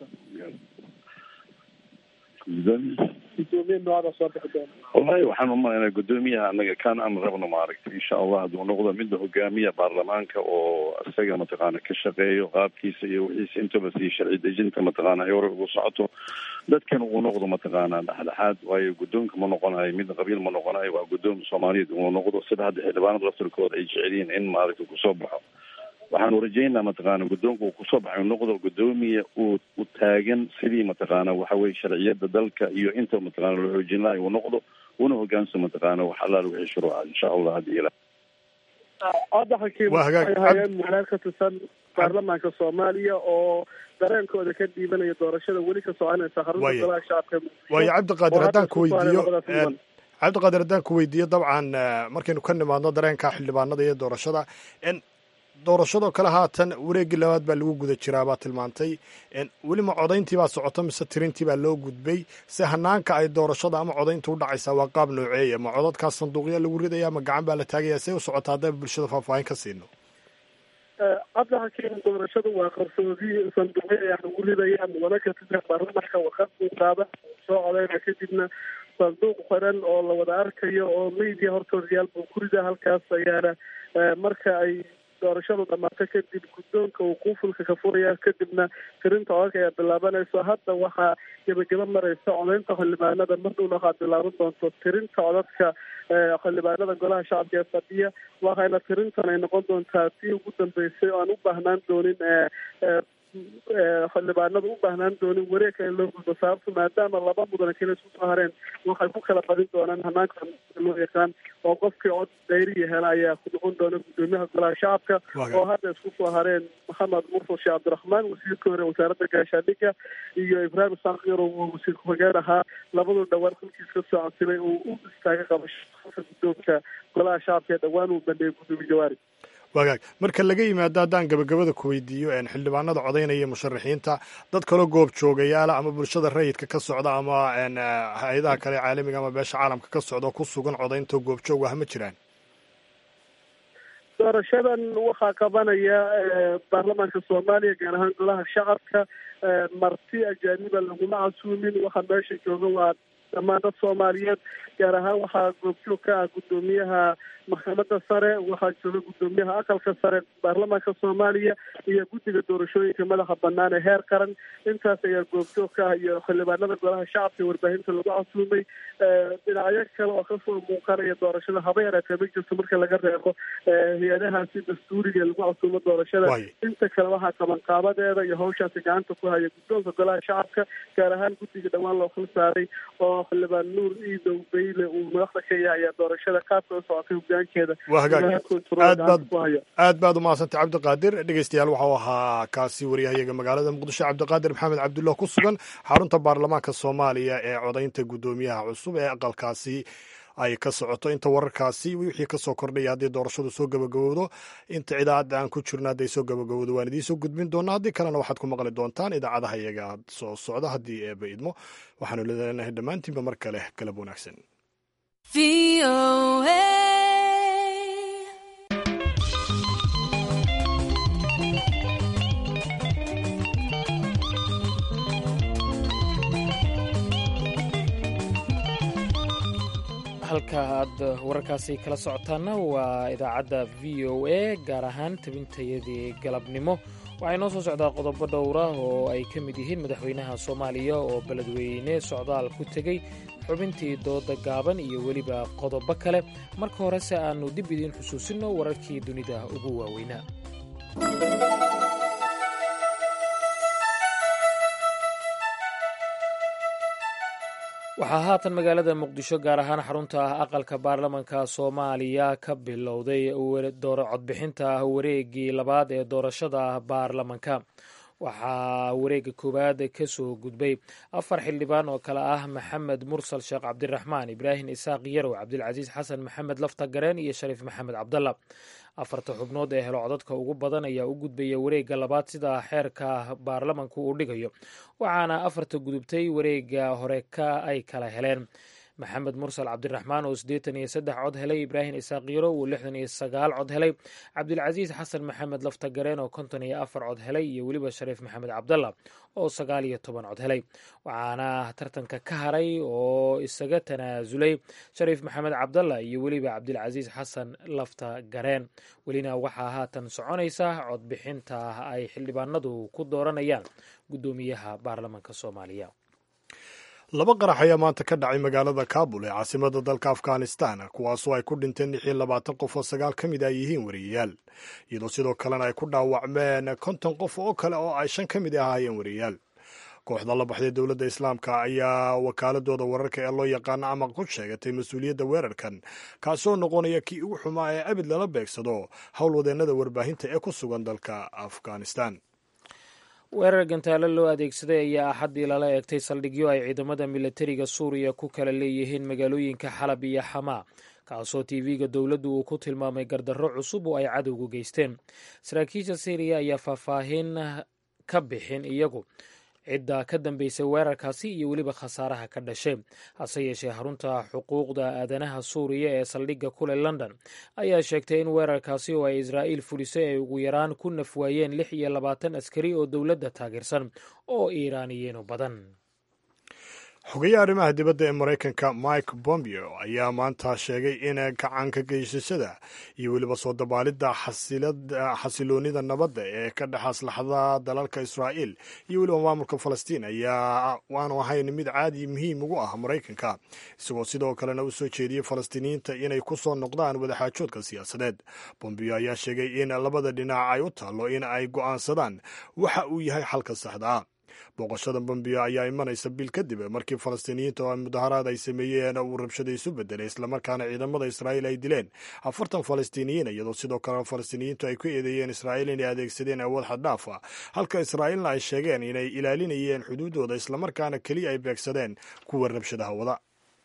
guddoomiye noocada soo bixi doona wallahi waxaan umalaynaa guddoomiyaha anaga kan aan rabno maaragtay insha allah hadduu noqdo midda hogaamiya baarlamaanka oo isaga mataqaana ka shaqeeyo qaabkiisa iyo wixiisa intaba sii sharci dejinta mataqaana ay hore ugu socoto dadkan uu noqdo mataqaana dhexdhexaad waayo guddoonka ma noqonayo mid qabiil ma noqonayo waa guddoon soomaaliyeed uu noqdo sida hadda xildhibaanada laftirkooda ay jeceliyiin in maaragtay kusoo baxo waxaanu rajaynaa mataqaana guddoonka uu kusoo baxay noqdo guddoomiya uu u taagan sidii mataqaana waxa weye sharciyada dalka iyo inta mataqaana la xoojin lahay uu noqdo una hogaansa mataqaana wax allaal wixii shuruuca insha allah haddii ila hadda xakiim waxay hayeen muxeer ka tirsan baarlamaanka soomaaliya oo dareenkooda ka dhiibanaya doorashada weli ka soconaysa xarunta golaha shacabka waayo cabdiqaadir haddaan ku weydiiyo cabdiqaadir haddaan ku weydiiyo dabcan markaynu ka nimaadno dareenka xildhibaanada iyo doorashada doorashadoo kale haatan wareeggii labaad baa lagu guda jiraa baa tilmaantay welima codayntii baa socota mise tirintii baa loo gudbay se hanaanka ay doorashada ama codaynta u dhacaysaa waa qaab nooceeya ma codadkaas sanduuqya lagu ridaya ma gacan baa la taagaya see u socota haddaba bulshada faahfaahin ka siino hadda hakiim doorashadu waa qarsoodi sanduuqyo ayaa lagu ridaya mudana ka tirsan baarlamaanka warqad buu qaada soo codayna kadibna sanduuq xiran oo la wada arkayo oo media hortoodayaal buu ku ridaa halkaas ayaana marka ay doorashadu dhamaato kadib guddoonka uu quufulka ka furaya kadibna tirinta codadka ayaa bilaabanayso hadda waxaa gebagaba mareysa codaynta xildhibaanada mar dhowna waxaad bilaaban doonto tirinta codadka xildhibaanada golaha shacabka ee fadhiya waxayna tirintan ay noqon doontaa tii ugu dambeysay oo aan u baahnaan doonin xildhibaanada u baahnaan doonin wareegka in loo gudbo sababto maadaama laba mudane kale isku soo hareen waxay ku kala badin doonaan hanaanka loo yaqaan oo qofkii cod dayriya hela ayaa ku noqon doona guddoomiyaha golaha shacabka oo hadda isku soo hareen maxamed mursal sheekh cabdiraxmaan wasiirka hore wasaaradda gaashaandhigga iyo ibraahim saakir oo wasiir ku-xigeen ahaa labadu dhowaan xilkiis ka soo codsilay uu u istaaga qabashada guddoonka golaha shacabka ee dhowaan uu bandhigay guddoomiye jawaari wagaag marka laga yimaado haddaan gabagabada ku weydiiyo xildhibaanada codaynaya musharaxiinta dad kaloo goob joogayaala ama bulshada rayidka ka socda ama hay-adaha kale caalamiga ama beesha caalamka ka socda ku sugan codaynta goobjoog ah ma jiraan doorashadan waxaa qabanaya baarlamaanka soomaaliya gaar ahaan golaha shacabka marti ajaaniba laguma casuumin waxaa meesha jooga waa dhammaan dad soomaaliyeed gaar ahaan waxaa goobjoog ka ah guddoomiyaha maxkamadda sare waxaa jooga guddoomiyaha aqalka sare baarlamaanka soomaaliya iyo guddiga doorashooyinka madaxa banaan ee heer qaran intaas ayaa goobjoog ka ah iyo xildhibaanada golaha shacabka ee warbaahinta lagu casuumay dhinacyo kale oo kasoo muuqanaya doorashada haba yaraatee ma jirto marka laga reebo hay-adahaasi dastuuriga lagu casuumo doorashada inta kale waxaa qabanqaabadeeda iyo hawshaasi gacanta ku haya guddoonka golaha shacabka gaar ahaan guddiga dhowaan loo khil saaray oo xildhibaan nuur iidow beyle uu madaxda ka yahay ayaa doorashada qaabka u socotay hogaankeeda aad baad umahadsantay cabdiqaadir dhegeystayaal waxau ahaa kaasi wariyahayaga magaalada muqdisho cabdiqaadir maxamed cabdullah ku sugan xarunta baarlamaanka soomaaliya ee codaynta guddoomiyaha cusub ee aqalkaasi ay ka socoto inta wararkaasi wixii kasoo kordhaya haddii doorashadu soo gabagabowdo inta idaacadda aan ku jirno hadday soo gabagabowdo waan idiin soo gudbin doonaa haddii kalena waxaad ku maqli doontaan idaacadaha iyaga soo socda haddii eeba idmo waxaanu leenahay dhammaantiinba mar kale galab wanaagsan halka aad wararkaasi kala socotaana waa idaacadda v o a gaar ahaan tabintayadii galabnimo waxay noo soo socdaa qodobo dhowra oo ay ka mid yihiin madaxweynaha soomaaliya oo beledweyne socdaal ku tegey xubintii dooda gaaban iyo weliba qodobo kale marka horese aannu dib idiin xusuusinno wararkii dunida ugu waaweynaa waxaa haatan magaalada muqdisho gaar ahaan xarunta ah aqalka baarlamanka soomaaliya ka bilowday codbixinta wareegii labaad ee doorashada baarlamanka waxaa wareega koowaad ka soo gudbay afar xildhibaan oo kale ah maxamed mursal sheekh cabdiraxmaan ibraahim isaaq yarow cabdilcasiis xasan maxamed lafta gareen iyo shariif maxamed cabdalla afarta xubnood ee helo codadka ugu badan ayaa u gudbaya wareegga labaad sida xeerka baarlamanku uu dhigayo waxaana afarta gudubtay wareegga hore ka ay kala heleen maxamed mursal cabdiraxmaan oo siddeetan iyo saddex cod helay ibraahim isaaq yaro uu lixdan iyo sagaal cod helay cabdilcasiis xasan maxamed lafta gareen oo konton iyo afar cod helay iyo weliba shariif maxamed cabdalla oo sagaal iyo toban cod helay waxaana tartanka ka haray oo isaga tanaasulay shariif maxamed cabdalla iyo weliba cabdilcasiis xasan lafta gareen welina waxaa haatan soconaysa codbixinta ay xildhibaanadu ku dooranayaan guddoomiyaha baarlamanka soomaaliya laba qarax ayaa maanta ka dhacay magaalada kaabul ee caasimada dalka afghanistan kuwaasoo ay ku dhinteen lix iyo labaatan qof oo sagaal ka mid a yihiin wariyayaal iyadoo sidoo kalena ay ku dhaawacmeen konton qof oo kale oo ay shan ka mid ahaayeen wariyayaal kooxda la baxday dowladda islaamka ayaa wakaaladooda wararka ee loo yaqaano amaq ku sheegatay mas-uuliyadda weerarkan kaasoo noqonaya kii ugu xumaa ee abid lala beegsado howlwadeennada warbaahinta ee ku sugan dalka afghanistan weerar gantaalo loo adeegsaday ayaa axaddii lala eegtay saldhigyo ay ciidamada milatariga suuriya ku kala leeyihiin magaalooyinka xalab iyo xamaa kaasoo tv-ga dowladdu uu ku tilmaamay gardarro cusub oo ay cadowgu geysteen saraakiisha syriya ayaa faahfaahin ka bixin iyagu cidda ka dambeysay weerarkaasi iyo weliba khasaaraha ka dhashay hase yeeshee xarunta xuquuqda aadanaha suuriya ee saldhigga kule london ayaa sheegtay in weerarkaasi oo ay israa'iil fulisay ay ugu yaraan ku nafwaayeen lix iyo labaatan askari oo dowladda taageersan oo iiraaniyiinu badan xogeyaha arrimaha dibadda ee maraykanka mike bombeo ayaa maanta sheegay in gacanka geysashada iyo weliba soo dabaalidda xasiloonida nabadda ee ka dhex aslaxda dalalka israa'iil iyo weliba maamulka falastiin ayaa waanu ahayn mid caadi muhiim ugu ah maraykanka isagoo sidoo kalena u soo jeediyey falastiiniyiinta inay ku soo noqdaan wadaxaajoodka siyaasadeed bombeo ayaa sheegay in labada dhinac ay u taallo in ay go'aansadaan waxa uu yahay xalka saxda ah booqashada bombiyo ayaa imanaysa bil kadib markii falastiiniyiinta oo mudaharaad ay sameeyeen uu rabshada isu bedelay islamarkaana ciidamada israa'iil ay dileen afartan falastiiniyiin iyadoo sidoo kale falastiiniyiintu ay ku eedeeyeen israa'iil inay adeegsadeen awood xaddhaaf ah halka israa'iilna ay sheegeen inay ilaalinayeen xuduuddooda islamarkaana keliya ay beegsadeen kuwa rabshadaha wada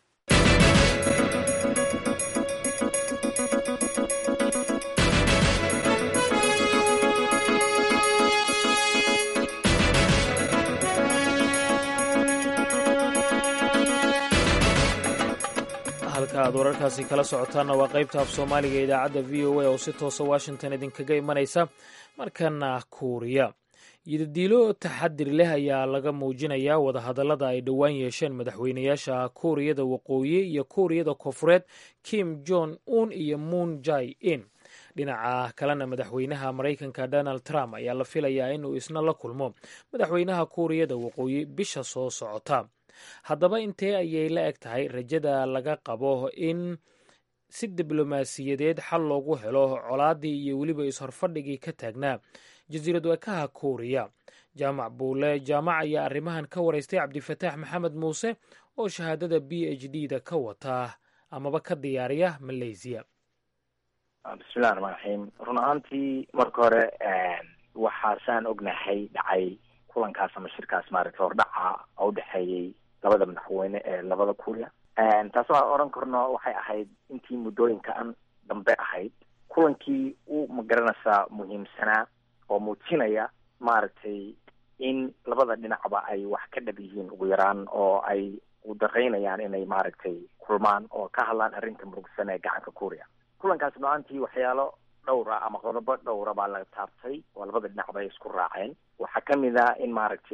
halka aad wararkaasi kala socotaanna waa qaybta af soomaaliga ee idaacadda v o a oo si toosa washington idinkaga imanaysa markana kuuriya yidadiilo taxadir leh ayaa laga muujinayaa wadahadallada ay dhowaan yeesheen madaxweynayaasha kuuriyada waqooyi iyo kuuriyada koonfureed kim jong un iyo moon jai in dhinaca kalena madaxweynaha maraykanka donald trump ayaa la filayaa inuu isna la kulmo madaxweynaha kuuriyada waqooyi bisha soo socota haddaba intee ayay la eg tahay rajada laga qabo in si diblomaasiyadeed xal loogu helo colaadii iyo weliba is-horfadhigii ka taagnaa jasiirad wekaha kuuriya jaamac buule jaamac ayaa arrimahan ka waraystay cabdifataax maxamed muuse oo shahaadada b h d da ka wata amaba ka diyaariya malaysiya bismillahi raxmaan raxiim run ahaantii marka hore waxaa saan ognahay dhacay kulankaas ama shirkaas maaragtay hordhaca oo udhexeeyey labada madaxweyne ee labada kuuriya taas waxaan odhan karno waxay ahayd intii muddooyinkan dambe ahayd kulankii u magaranaysaa muhiimsanaa oo muujinaya maaragtay in labada dhinacba ay wax ka dhab yihiin ugu yaraan oo ay udaraynayaan inay maaragtay kulmaan oo ka hadlaan arrinta murugsan ee gacanka kuuriya kulankaas no-aantii waxyaalo dhowra ama qodobo dhowra baa laga taabtay oo labada dhinacba ay isku raaceen waxaa kamid ah in maaragtay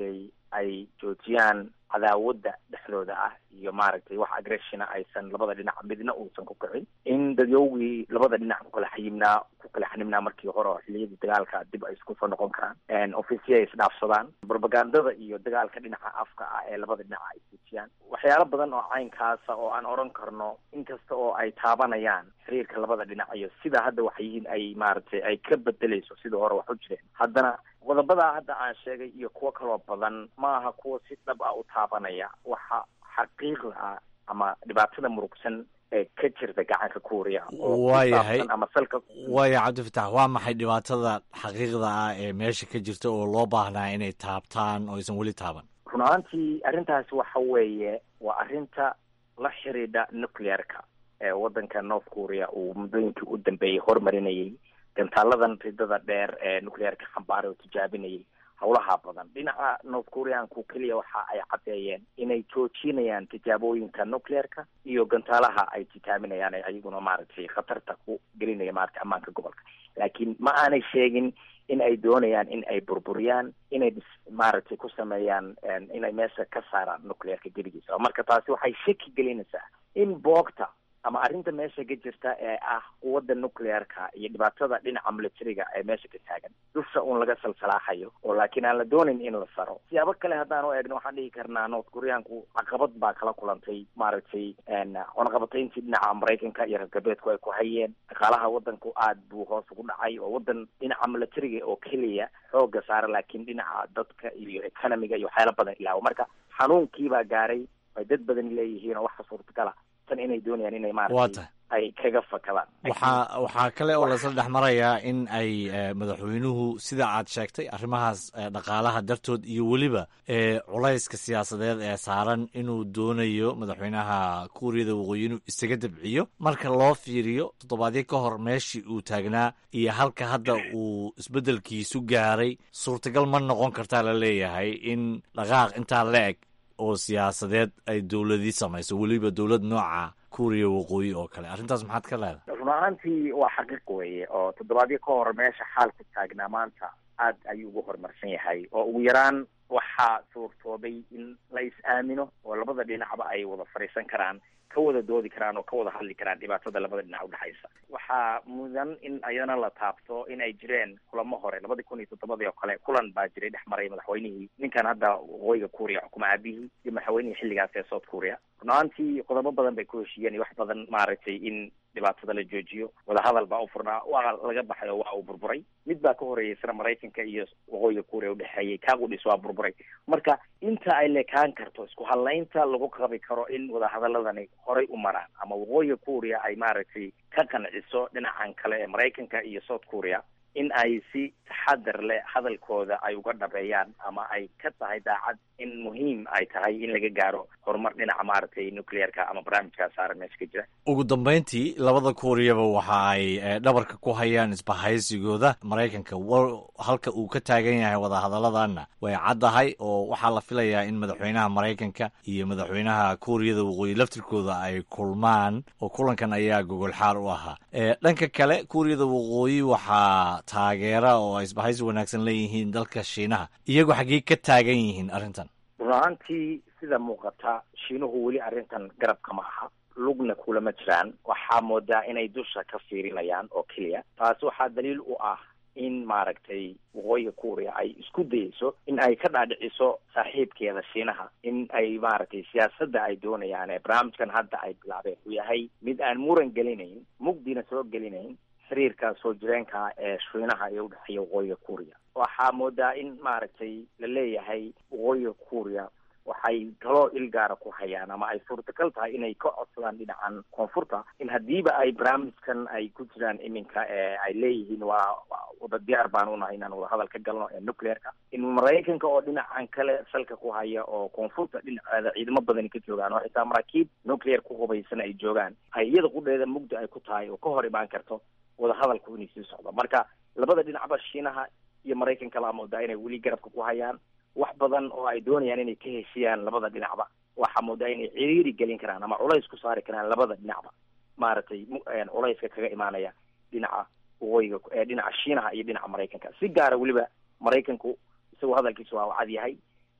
ay joojiyaan cadaawadda dhexdooda ah iyo maaragtay wax agressiona aysan labada dhinac midna uusan ku kicin in dadyowgii labada dhinac ku kala xayimnaa ku kala xanibnaa markii hore oo xiliyadii dagaalka dib ay isku soo noqon karaan ofisya ay isdhaafsadaan propagandada iyo dagaalka dhinaca afka ah ee labada dhinac ay joojiyaan waxyaalo badan oo caynkaasa oo aan oran karno inkasta oo ay taabanayaan xiriirka labada dhinac iyo sida hadda wax yihiin ay maaragtay ay ka bedeleyso sidii hore wax u jireen haddana qodobadaa hadda aan sheegay iyo kuwo kaloo badan ma aha kuwa si dhab ah u taabanaya waxa xaqiiqda ah ama dhibaatada murugsan ee ka jirta gacanka kuuriya waayahay ama salka waaya cabdifatax waa maxay dhibaatada xaqiiqda ah ee meesha ka jirta oo loo baahnaa inay taabtaan oo aysan weli taaban run ahaantii arrintaasi waxa weeye waa arrinta la xidhiidha nuclearka ee waddanka north korea uu muddooyinkii u dambeeyey horumarinayay gantaaladan ridada dheer ee nuclearka xambaaray oo tijaabinayay howlaha badan dhinaca north koreanku keliya waxa ay caddeeyeen inay joojinayaan tijaabooyinka nuclearka iyo gantaalaha ay tijaaminayaan ee ayaguna maaragtay khatarta ku gelinaya maaragtay ammaanka gobolka laakiin ma aanay sheegin in ay doonayaan in ay burburiyaan inay maaragtay ku sameeyaan inay meesha ka saaraan nuclearka geligiisa marka taasi waxay shaki gelinaysaa in boogta ama arrinta meesha ka jirta ee ah quwadda nuclearka iyo dhibaatada dhinaca militariga ee meesha ka taagan dusha uun laga salsalaaxayo oo laakiin aan la doonayn in la saro siyaabo kale haddaan u eegno waxaan dhihi karnaa north koreanku caqabad baa kala kulantay maaragtay cunaqabatayntii dhinaca maraykanka iyo reer galbeedku ay ku hayeen dhaqaalaha waddanku aad buu hoos ugu dhacay oo waddan dhinaca militariga oo keliya xooga saara laakiin dhinaca dadka iyo economiga iyo waxyaala badan ilaawo marka xanuunkiibaa gaaray ay dad badan leeyihiin oo waxa suurtagala tan inay doonayaan inay maaragtay ay kaga fakadaan waxaa waxaa kale oo lasla dhex marayaa in ay madaxweynuhu sida aad sheegtay arrimahaas dhaqaalaha dartood iyo weliba culayska siyaasadeed ee saaran inuu doonayo madaxweynaha kuuriyada waqooyi inuu isaga dabciyo marka loo fiiriyo toddobaadyo ka hor meeshii uu taagnaa iyo halka hadda uu isbeddelkiisu gaaray suurtagal ma noqon kartaa la leeyahay in dhaqaaq intaa la eg oo siyaasadeed ay dowladii samayso weliba dowlad nooca kuuriya waqooyi oo kale arrintaas maxaad ka leedahay run ahaantii waa xaqiiq weeye oo toddobaadyo ka hor meesha xaalku taagnaa maanta aad ayuu ugu horumarsan yahay oo ugu yaraan waxaa suurtoobay in la is-aamino oo labada dhinacba ay wada fadhiisan karaan ka wada doodi karaan oo ka wada hadli karaan dhibaatada labada dhinac udhexaysa waxaa mudan in ayadana la taabto in ay jireen kulamo hore labadii kun iyo toddobadii oo kale kulan baa jiray dhex maray madaxweynihii ninkan hadda waqooyiga kuuriya xukuma aabihii iyo madaxweynihii xilligaas ee south korea run ahaantii qodobo badan bay ku heshiiyeen iyo wax badan maaragtay in dhibaatada la joojiyo wadahadal baa u furnaa waa laga baxay oo waa uu burburay mid baa ka horeeyay sina maraykanka iyo waqooyiga kuuriya udhexeeyey kaaqudhis waa burburay marka inta ay lekaan karto isku hadlaynta lagu qabi karo in wadahadaladani horay u maraan ama waqooyiga kuuriya ay maaragtay ka qanciso dhinacan kale ee maraykanka iyo south korea in ay si taxadar leh hadalkooda ay uga dhabeeyaan ama ay ka tahay daacad in muhiim ay tahay in laga gaaro horumar dhinaca maaragtay nuclearka ama barnaamijkaa saaran meesha ka jira ugu dambeyntii labada kuuriyaba waxa ay dhabarka ku hayaan isbahaysigooda maraykanka halka uu ka taagan yahay wadahadaladana way caddahay oo waxaa la filayaa in madaxweynaha maraykanka iyo madaxweynaha kuuriyada waqooyi laftirkooda ay kulmaan oo kulankan ayaa gogol xaar u ahaa dhanka kale kuuriyada waqooyi waxaa taageera oo ay isbahaysi wanaagsan leeyihiin dalka shiinaha iyagoo xaggee ka taagan yihiin arrintan run ahaantii sida muuqata shiinuhu weli arrintan garabka ma aha lugna kulama jiraan waxaa moodaa inay dusha ka fiirinayaan oo keliya taasi waxaa daliil u ah in maaragtay waqooyiga kuuriya ay isku dayeyso in ay ka dhaadhiciso saaxiibkeeda shiinaha in ay maaragtay siyaasadda ay doonayaan ee barnaamijkan hadda ay bilaabeen uu yahay mid aan muran gelinayn mugdina soo gelinayn xiriirka soo jireenka ee shiinaha ee udhexeeya waqooyiga kuuriya waxaa moodaa in maaragtay la leeyahay waqooyiga kuuriya waxay kaloo ilgaara ku hayaan ama ay suurtagal tahay inay ka codsadaan dhinacan koonfurta in haddiiba ay barnaamijkan ay ku jiraan iminka ee ay leeyihiin waa wada diyaar baan unahay inaan wada hadal ka galno ee nuclearka in maraykanka oo dhinacan kale salka ku haya oo koonfurta dhinaceeda ciidamo badani ka joogaan oo xitaa maraakiib nuclear ku hubaysan ay joogaan ay iyada qudheeda mugdi ay ku tahay oo ka hor imaan karto wada hadalku inay sii socdo marka labada dhinacba shiinaha iyo maraykanka laa moodaa inay weli garabka ku hayaan wax badan oo ay doonayaan inay ka heshiyaan labada dhinacba waxaa moodaa inay ciriiri gelin karaan ama culays ku saari karaan labada dhinacba maaragtay culayska kaga imaanaya dhinaca waqooyiga ee dhinaca shiinaha iyo dhinaca maraykanka si gaara weliba maraykanku isagoo hadalkiisu waa cad yahay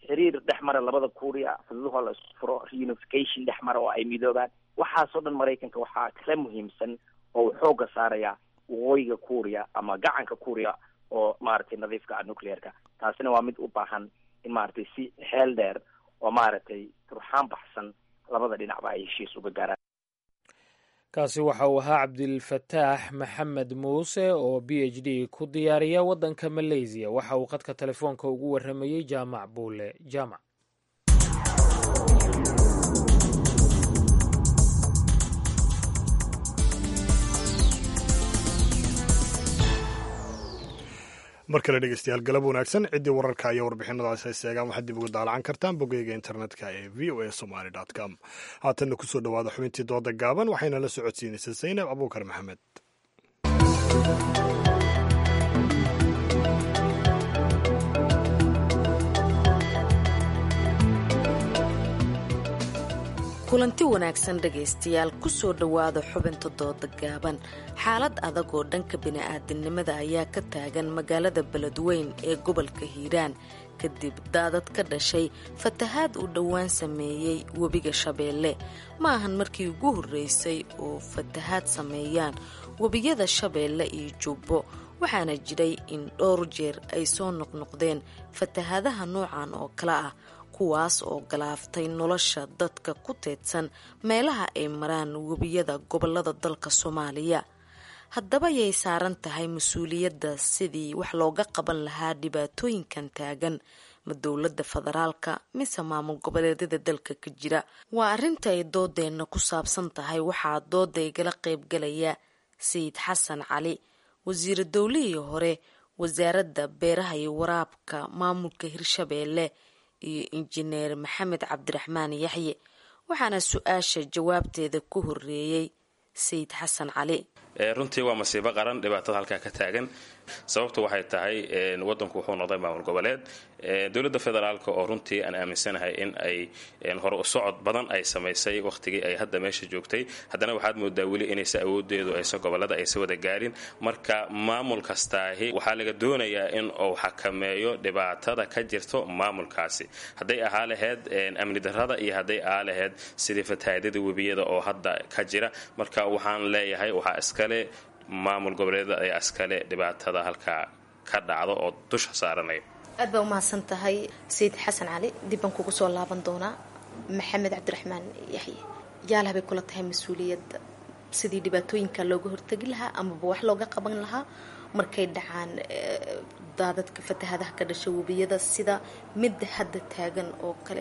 xiriir dhex mara labada kuuriya xuduudahoo la isku furo reunification dhex mara oo ay midoobaan waxaasoo dhan maraykanka waxaa kala muhiimsan oo uu xoogga saaraya waqooyiga kuuriya ama gacanka kuuriya oo maaragtay nadiifka ah nuclearka taasina waa mid u baahan in maaragtay si xeel dheer oo maaragtay turxaan baxsan labada dhinacba ay heshiis uga gaaraan kaasi waxa uu ahaa cabdilfataax maxamed muuse oo b h d ku diyaariya waddanka maleysiya waxa uu khadka telefoonka ugu warramayey jaamac buule jaamac mar kale dhegeystayaal galab wanaagsan ciddii wararka iyo warbixinadaas ay seegaan waxaad dib uga daalacan kartaan bogeyga internetka ee v o a somaly com haatanna kusoo dhowaada xubintii dooda gaaban waxayna la socodsiinaysaa zaynab abuukar maxamed kulanti wanaagsan dhegaystayaal kusoo dhowaada xubinta dooda gaaban xaalad adag oo dhanka bini-aadinimada ayaa ka taagan magaalada beledweyn ee gobolka hiiraan kadib daadad ka dhashay fatahaad uu dhowaan sameeyey webiga shabeelle ma ahan markii ugu horreysay oo fatahaad sameeyaan webiyada shabeelle iyo jubbo waxaana jiray in dhowr jeer ay soo noqnoqdeen fatahaadaha noocan oo kale ah kuwaas oo galaaftay nolosha dadka ku teedsan meelaha ay maraan webiyada gobolada dalka soomaaliya haddaba yay saaran tahay mas-uuliyadda sidii wax looga qaban lahaa dhibaatooyinkan taagan ma dowladda federaalka mise maamul goboleedyada dalka ka jira waa arrinta ay doodeenna ku saabsan tahay waxaa dooda igala qaybgalaya sayid xasan cali wasiira dowlihii hore wasaaradda beeraha iyo waraabka maamulka hirshabeelle iyo injineer maxamed cabdiraxmaan yaxye waxaana su-aasha jawaabteeda ku horeeyey sayid xasan cali runtii waa masiibo qaran dhibaatada halkaa ka taagan sababtu waxay tahay wadanku wuxuu noqday maamul goboleed dowladda federaalk oo runtii aan aaminsanahay in ay hore u socod badan ay samaysay wakhtigii ay hadda meesha joogtay haddana waxaad moodaa weli inaysa awoodeedu aysa gobolada aysa wada gaarin marka maamul kastaahi waxaa laga doonayaa in uu xakameeyo dhibaatada ka jirto maamulkaasi hadday ahaa laheyd amni darada iyo hadday ahaa laheyd sidii fatahaadada webiyada oo hadda ka jira marka waxaan leeyahay waxaa iskale maamul goboleedyada ayaa iskale dhibaatada halkaa ka dhacdo oo dusha saaranaya aad baa umahadsan tahay sayid xasan cali dib baan kugu soo laaban doonaa maxamed cabdiraxmaan yaxye yaalaha bay kula tahay mas-uuliyadda sidii dhibaatooyinka looga hortegi lahaa amaba wax looga qaban lahaa markay dhacaan daadadka fatahaadaha ka dhasha webiyada sida midda hadda taagan oo kale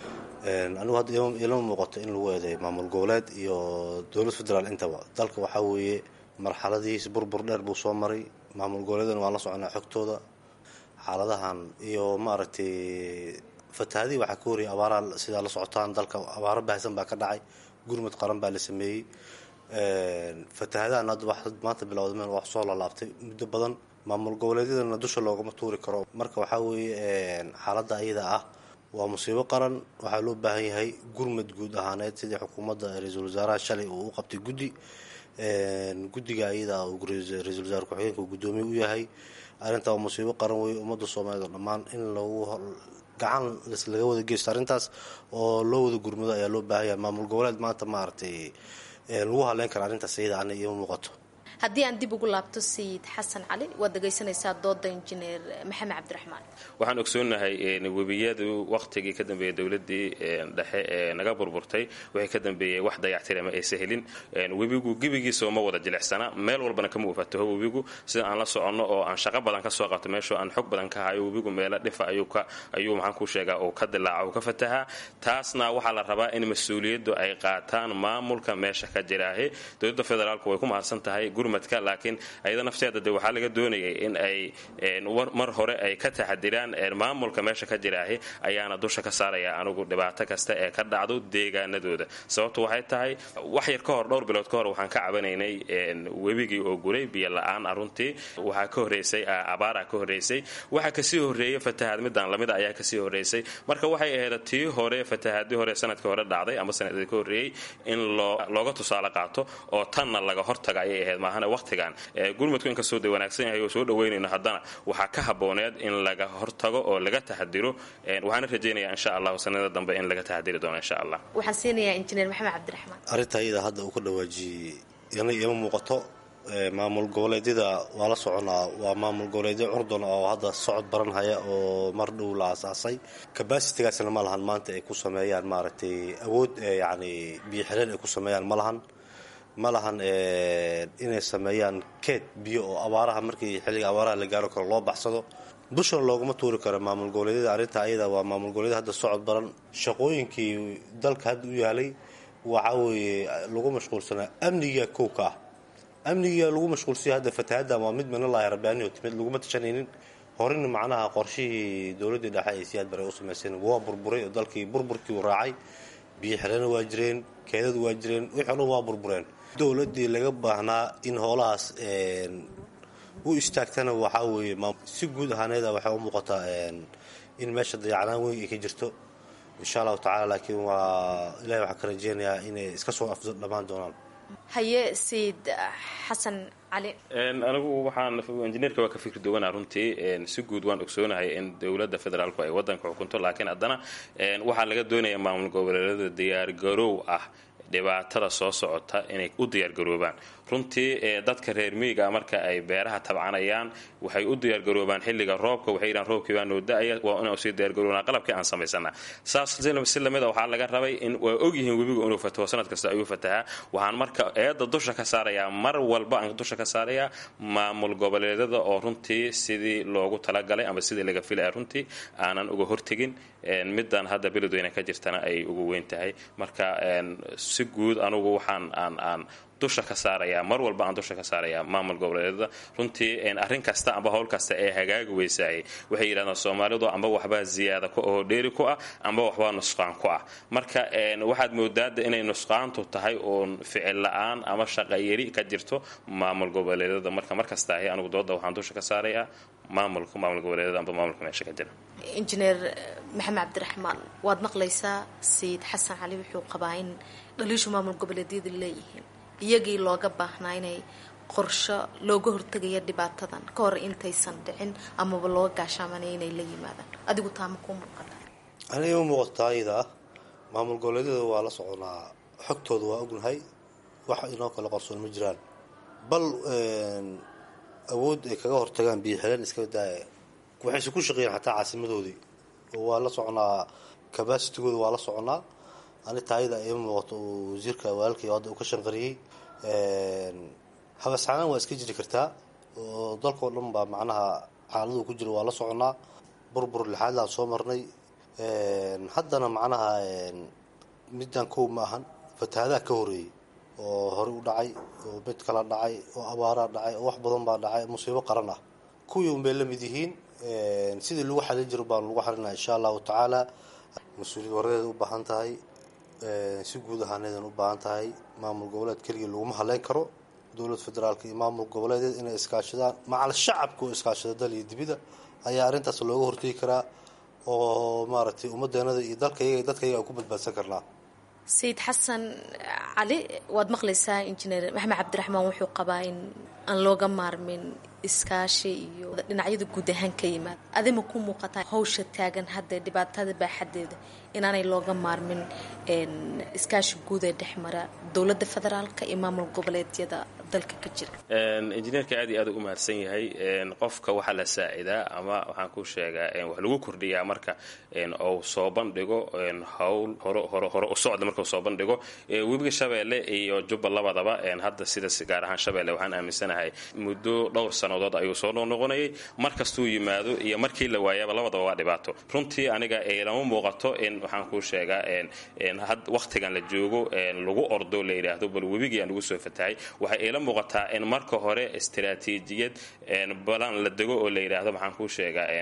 anigu hadda ilama muuqato in lagu eeday maamul goboleed iyo dowlad federaal intaba dalka waxaa weeye marxaladihiis burbur dheer buu soo maray maamul goboleedana waan la soconaa xogtooda xaaladahan iyo maaragtay fatahaadihii waxaa ka horiyay abaaraha sidaa la socotaan dalka abaaro baahsan baa ka dhacay gurmud qaran baa la sameeyey fatahaadahan hadda wax maanta bilowda meel wax soo lalaabtay muddo badan maamul goboleedyadana dusha loogama tuuri karo marka waxaa weeye xaaladda ayada ah waa musiibo qaran waxaa loo baahan yahay gurmud guud ahaaneed sidii xukuumadda ra-iisul wasaaraha shalay uu u qabtay guddi guddiga ayada ra-iisul wasaare ku-xigeenka uu guddoomiye u yahay arrintaa waa musiibo qaran weeye ummadda soomaaliyeed oo dhammaan in lagu gacan laga wada geysto arrintaas oo loo wada gurmado ayaa loo baahan yahay maamul goboleed maanta maaragtay lagu haleyn kara arrintaas ayada ana iima muuqato haddii aan dib ugu laabto sayid xasan cali waad dhegaysanaysaa dooda injineer maxamed cabdiraxmaan waxaan ogsoonahay webiyadu wakhtigii ka dambeeyay dowladii dhexe ee naga burburtay wixii ka dambeeyey wax dayactira ma aysa helin webigu gebigiisa uma wada jilicsana meel walbana kama ufataho webigu sida aan la soconno oo aan shaqo badan ka soo qabto meeshoo aan xog badan ka hayo webigu meelo dhifa ayuu maxaan ku sheegaa uu ka dilaaca uu ka fatahaa taasna waxaa la rabaa in mas-uuliyaddu ay qaataan maamulka meesha ka jiraahe dowladda federaalku way ku mahadsan tahay laakiin ayada nafteeda de waxaa laga doonayay in ay mar hore ay ka taxadiraan maamulka meesha ka jiraahi ayaana dusha ka saaraya anigu dhibaato kasta ee ka dhacdo deegaanadooda sababtu waxay tahay wax yar ka hor dhowr bilood ka hor waxaan ka cabanaynay webigii oo guray biyo la-aan aruntii waxaa ka horeysay abaara ka horeysay waxaa kasii horeeyay fatahaad midaan lamida ayaa kasii horeysay marka waxay ahayd tii hore fatahaadii hore sanadkii hore dhacday ama sanadkii ka horeeyey in looga tusaale qaato oo tanna laga hortaga ayay ahayd maaha maahane waqtigan gurmudku inkastoo de wanaagsan yahay oo soo dhaweynayno haddana waxaa ka habooneed in laga hortago oo laga taxadiro waxaana rajaynayaa insha allahu sanada dambe in laga taxadiri doono insha allah waxaan siinayaa injineer maxamed cabdiraxmaan arrinta iyada hadda uu ka dhawaajiyey yana ima muuqato maamul goboleedyada waa la soconaa waa maamul goboleedyo curdun oo hadda socod baranhaya oo mar dhow la aasaasay kabasitigaasna ma lahan maanta ay ku sameeyaan maaragtay awood yacni biyo xireen ay ku sameeyaan ma lahan ma lahan inay sameeyaan keed biyo oo abaaraha markii xilliga abaaraha la gaaro karo loo baxsado dushana looguma tuuri karo maamul goboleedyada arrinta ayada waa maamul goboleedyada hadda socod baran shaqooyinkii dalka hadda u yaalay waxaa weeye lagu mashquulsanaa amniga kowka ah amniga lagu mashquulsaya hadda fatahadan waa mid minalahi rabbaaniyo timid laguma tashanaynin horena macnaha qorshihii dowladdii dhexe ay siyaad bare u samayseen waa burburay oo dalkii burburkii u raacay biyo xirana waa jireen keedadu waa jireen wixii o dhan waa burbureen dowladdii laga baahnaa in hoolahaas u istaagtana waxaa weeye si guud ahaaneeda waxay u muuqataa in meesha dayacnaan weyn ay ka jirto insha allahu tacala laakiin waa ilahi waxaa ka rajeynayaa inay iska soo afdo dhammaan doonaan haye sayid xasan cali anigu waxaan injineerka waa ka fikri duwanaa runtii si guud waan ogsoonahay in dowladda federaalku ay wadanka xukunto laakiin haddana waxaa laga doonaya maamul goboleedyada diyaargaroow ah dhibaatada soo socota inay u diyaargaroobaan runtii dadka reer miyiga marka ay beeraha tabcanayaan waxay u diyaargaroobaan xilliga roobka waxay yidhahan roobkii baa noo da-aya waa inaan usii diyaargaroobnaa qalabkii aan samaysana saas si lamida waxaa laga rabay in waa ogyihiin webigu inuu fataho sanad kasta ayuu fatahaa waxaan marka eedda dusha ka saarayaa mar walba aan dusha ka saarayaa maamul goboleedyada oo runtii sidii loogu talagalay ama sidii laga filaya runtii aanan uga hortegin middan hadda beledweyne ka jirtana ay ugu weyn tahay marka si guud anugu waxaan aan aan dusha ka saarayaa mar walba aan dusha ka saarayaa maamul goboleedyada runtii arrin kasta amba howl kasta ee hagaagi weysaayay waxay yidhahdaan soomaalidu amba waxbaa ziyaada oo dheeri ku ah amba waxbaa nusqaan ku ah marka waxaad moodaada inay nusqaantu tahay uun ficil la-aan ama shaqayari ka jirto maamul goboleedyada marka markasta ahi anugu dooda waxaan dusha ka saarayaa maamulka maamul goboleedyada amba maamulka meesha ka jira injineer maxamed cabdiraxmaan waad maqlaysaa sayid xasan cali wuxuu qabaa in dhaliishu maamul goboleedyada leeyihiin iyagii looga baahnaa inay qorsho looga hortegaya dhibaatadan ka hor intaysan dhicin amaba looga gaashaamanaya inay la yimaadaan adigu taama kuu muuqata aniga u muuqataa iyada ah maamul goboleedyada waa la soconaa xogtooda waa ognahay wax inoo kale qarsoon ma jiraan bal awood ay kaga hortagaan biyo xireen iska daaya waxayse ku shaqeeyeen xataa caasimadoodii oo waa la soconaa cabacitigooda waa la soconaa ani taayada ima muuqato uu wasiirka walaalkay hadda uu ka shanqariyey habasxanaan waa iska jiri kartaa oo dalkao dhan baa macnaha xaaladuu ku jira waa la soconaa burbur lixaadlaan soo marnay haddana macnaha middan kow ma ahan fatahaadaha ka horeeyey oo horey u dhacay oo mid kala dhacay oo abaaraa dhacay oo wax badan baa dhacay musiibo qaran ah kuwii unbay la mid yihiin sidii lagu xalin jiro baanu lagu xalinaa insha allahu tacaala mas-uuliyad waradeeda u baahan tahay si guud ahaaneedan u baahan tahay maamul goboleed keligii laguma haleyn karo dowlad federaalka iyo maamul goboleedeed inay iskaashadaan macal shacabka oo iskaashada dal iyo dibida ayaa arrintaas looga hortegi karaa oo maaragtay ummadeenada iyo dalkayaga dadkayaga aan ku badbaadsan karnaa sayid xasan cali waad maqlaysaa injineer maxamed cabdiraxmaan wuxuu qabaa in aan looga maarmin iskaashi iyo dhinacyada guud ahaan ka yimaada adima ku muuqataa hawsha taagan hadda dhibaatada baaxadeeda inaanay looga maarmin iskaashi guud ee dhex mara dowladda federaalka iyo maamul goboleedyada dalka ka jira injineerka aad iyo aad u mahadsan yahay qofka waxaa la saacidaa ama waxaan ku sheegaa wax lagu kordhiyaa marka uu soo bandhigo howl hore hore u socda marka uu soo bandhigo webiga shabeelle iyo jubba labadaba hadda sida gaar ahaan shabeelle waxaan aaminsanahay muddo dhowr sannadood ayuu soo noqnoqonayay mar kastuu yimaado iyo markii la waayaba labadaba waa dhibaato runtii aniga lama muuqato in waxaan kuu sheegaa waqtigan la joogo lagu ordo la yidhaahdo bal webigii aan lagu soo fatahay waxay ila muuqataa in marka hore istaraatiijiyad balan la dego oo la yidhaahdo maxaan kuu sheegaa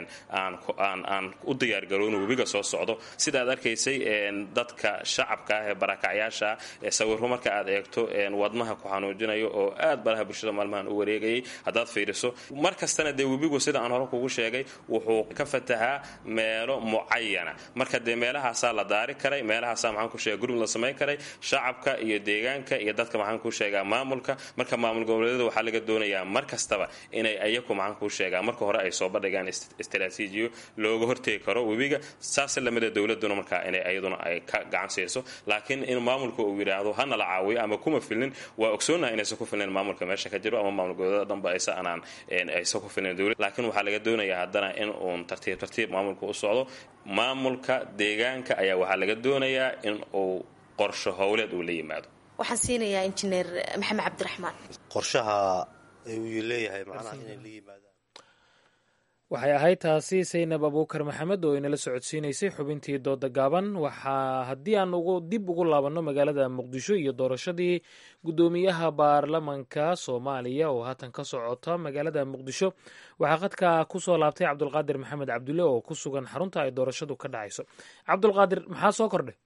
aan u diyaargarowno webiga soo socdo sidaad arkaysay dadka shacabka ah ee barakacyaasha ee sawiro marka aad eegto wadnaha ku xanuujinayo oo aad baraha bulshada maalmahan u wareegayay haddaad fiiriso mar kastana dee webigu sida aan hore kugu sheegay wuxuu ka fatahaa meelo mucayana marka dee meelahaasaa la daari karay meelahaasaa maxaan ku sheega gurmud la samayn karay shacabka iyo deegaanka iyo dadka maxaan ku sheegaa maamulka marka maamul goboleedyada waxaa laga doonayaa mar kastaba inay ayaku maxaan kuu sheegaa marka hore ay soo bandhigaan istaraatiijiyo looga hortegi karo webiga saas lamida dowladuna markaa inay ayaduna ay ka gacan siiso laakiin in maamulka uu yidhaahdo hana la caawiyo ama kuma filnin waa ogsoonaha inaysan ku filnin maamulka meesha ka jiro ama maamul goboleedyada dhanba aysa anaan aysan ku filnin dowlad laakiin waxaa laga doonayaa haddana in uun tartiib tartiib maamulka u socdo maamulka deegaanka ayaa waxaa laga doonayaa in uu qorsho howleed uu la yimaado waxaan siinayaa injineer maxamed cabdiraxmaan qorshaha uu leeyahay macnaha inay la yimaadaan waxay ahayd taasi saynab abuukar maxamed oo inala socodsiinaysay xubintii dooda gaaban waxaa haddii aan ugu dib ugu laabanno magaalada muqdisho iyo doorashadii guddoomiyaha baarlamanka soomaaliya oo haatan ka socota magaalada muqdisho waxaa qadka kusoo laabtay cabdulqaadir maxamed cabdulle oo ku sugan xarunta ay doorashadu ka dhacayso cabdulqaadir maxaa soo kordhay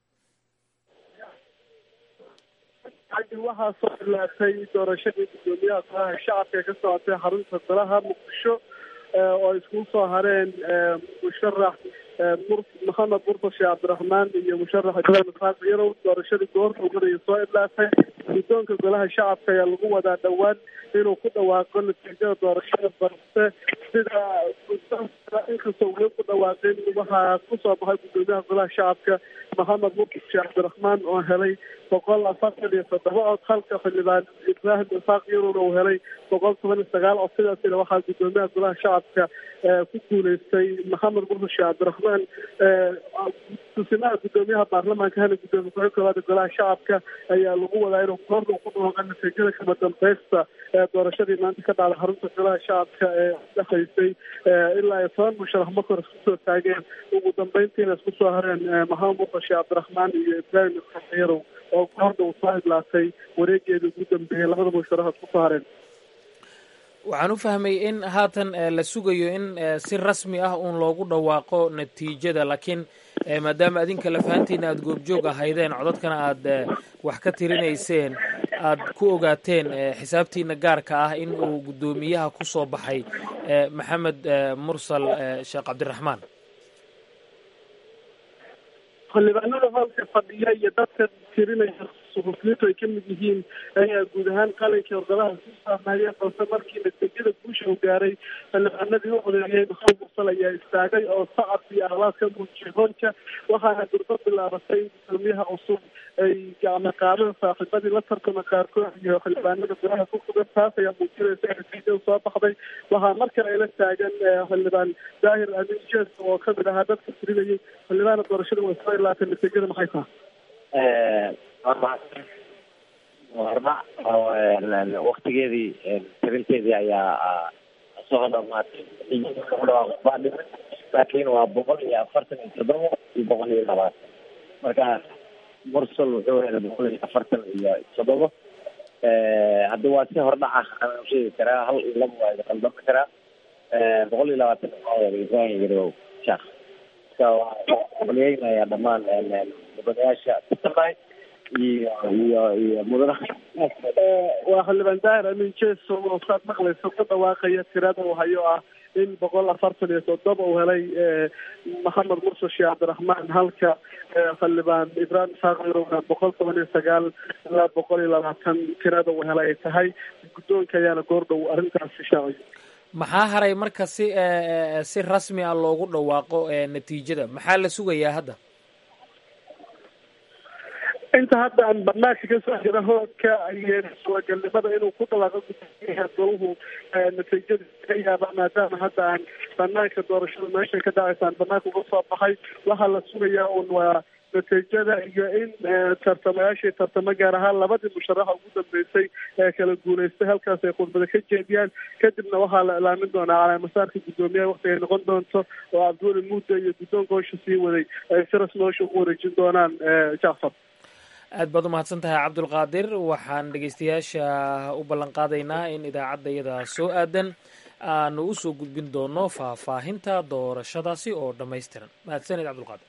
waxaa soo ilaatay doorashadii guddoomiyaha golaha shacabka ee ka socotay xarunta golaha muqdisho oo iskugu soo hareen musharax maxamed murta sheekh cabdiraxmaan iyo musharax ibraahim isxaaq yarow doorashadii goorta uganaya soo idlaatay guddoonka golaha shacabka ayaa lagu wadaa dhowaan inuu ku dhawaaqo natiijada doorashada balse sida inkastoo weli ku dhawaaqin waxaa kusoo baxay guddoomiyaha golaha shacabka maxamed murta sheekh cabdiraxmaan oo helay boqol afartan iyo toddoba cod halka xildhibaan ibraahim isxaaq yarowna uu helay boqol toban iyo sagaal cod sidaasina waxaa guddoomiyaha golaha shacabka ku guuleystay maxamed murta sheekh cabdiraxmaan tusimaha guddoomiyaha baarlamaanka hana guddoomiye ku-xigeenka koowaada golaha shacabka ayaa lagu wadaa inuu goorta ku dhawaaqa natiijada kama dambaysta ee doorashadii maanta ka dhacday xarunta golaha shacabka ee dhexaysay ilaa iyo toban musharax marka hore isku soo taageen ugu dambeyntiina isku soo hareen maxamed murta sheekh cabdiraxmaan iyo ibraahim isxaaq yarow oo goorta uu soo idlaatay wareegeeda ugu dambeeyay labada musharax isku soo hareen waxaan u fahmay in haatan la sugayo in si rasmi ah uun loogu dhawaaqo natiijada laakiin maadaama adinka lafahantiina aada goobjoog ahaydeen codadkana aada wax ka tirinayseen aad ku ogaateen xisaabtiina gaarka ah in uu guddoomiyaha ku soo baxay maxamed mursal sheekh cabdiraxmaan xildhibaanada halka fadhiya iyo dadka tirinaya suxufiyiintu ay kamid yihiin ayaa guud ahaan qalinkii ordalaha ku saarnaayeen balse markii natiijada guusha u gaaray xildhibaanadii u codeeyey maxamed mursal ayaa istaagay oo sacab iyo ahlaad ka muujiyay hoonka waxaana durbo bilaabatay gudoomiyaha cusub ay gacmo qaadeen saaxiibadii la tartama qaarkood iyo xildhibaanada golaha ku sugan taas ayaa muujinaysa natiijada soo baxday waxaa mar kale ayla taagan xildhibaan daahir amin jees oo kamid ahaa dadka tirinayay xildhibaana doorashada way soo ilaatay natiijada maxay tahay horma waktigeedii tirinteedii ayaa soo dhamaatay laakiin waa boqol iyo afartan iyo toddoba iyo boqol iyo labaatan marka mursal wuxuu helay boqol iyo afartan iyo toddoba haddi waa si hordhac ah aan sheegi karaa hal iyo laba waa qaldami karaa boqol iyo labaatan waxaa helay ibrahim yarow sheekh marka waa qoliyeynayaa dhammaan mudanayaasha kusamay iyo iyo iyo mudanaha waa xildhibaan daahir amin jeso oo saad maqlayso ku dhawaaqaya tirada uu hayo ah in boqol afartan iyo toddoba uu helay maxamed mursal sheekh cabdiraxmaan halka xildhibaan ibraahim isaaq yarowna boqol toban iyo sagaal ilaa boqol iyo labaatan tirada uu helay ay tahay guddoonka ayaana goordhow arrintaasi shaacay maxaa haray marka si si rasmi ah loogu dhawaaqo natiijada maxaa la sugayaa hadda inta hadda aan banaanka kasoo jira hoodka ayeen suuragalnimada inuu ku dhawaaqo gudoomiyaha golahu natiijada ka yaaba maadaama hadda aan banaanka doorashada meesha ka dhacaysa aan banaanka uga soo baxay waxaa la sugayaa un waa natiijada iyo in tartamayaashii tartamo gaar ahaan labadii musharaxa ugu dambeysay ee kala guuleystay halkaas ay khudbada ka jeediyaan kadibna waxaa la ilaamin doonaa calaamasaarka guddoomiyaha wakti ay noqon doonto oo cabdiweli muuda iyo guddoonka howsha sii waday ay si rasmi howsha ugu wareejin doonaan jacfar aad baad u mahadsan tahay cabdulqaadir waxaan dhegeystayaasha u ballan qaadaynaa in idaacadda iyada soo aadan aanu usoo gudbin doono faahfaahinta doorashadaasi oo dhammaystiran mahadsanid cabdulqaadir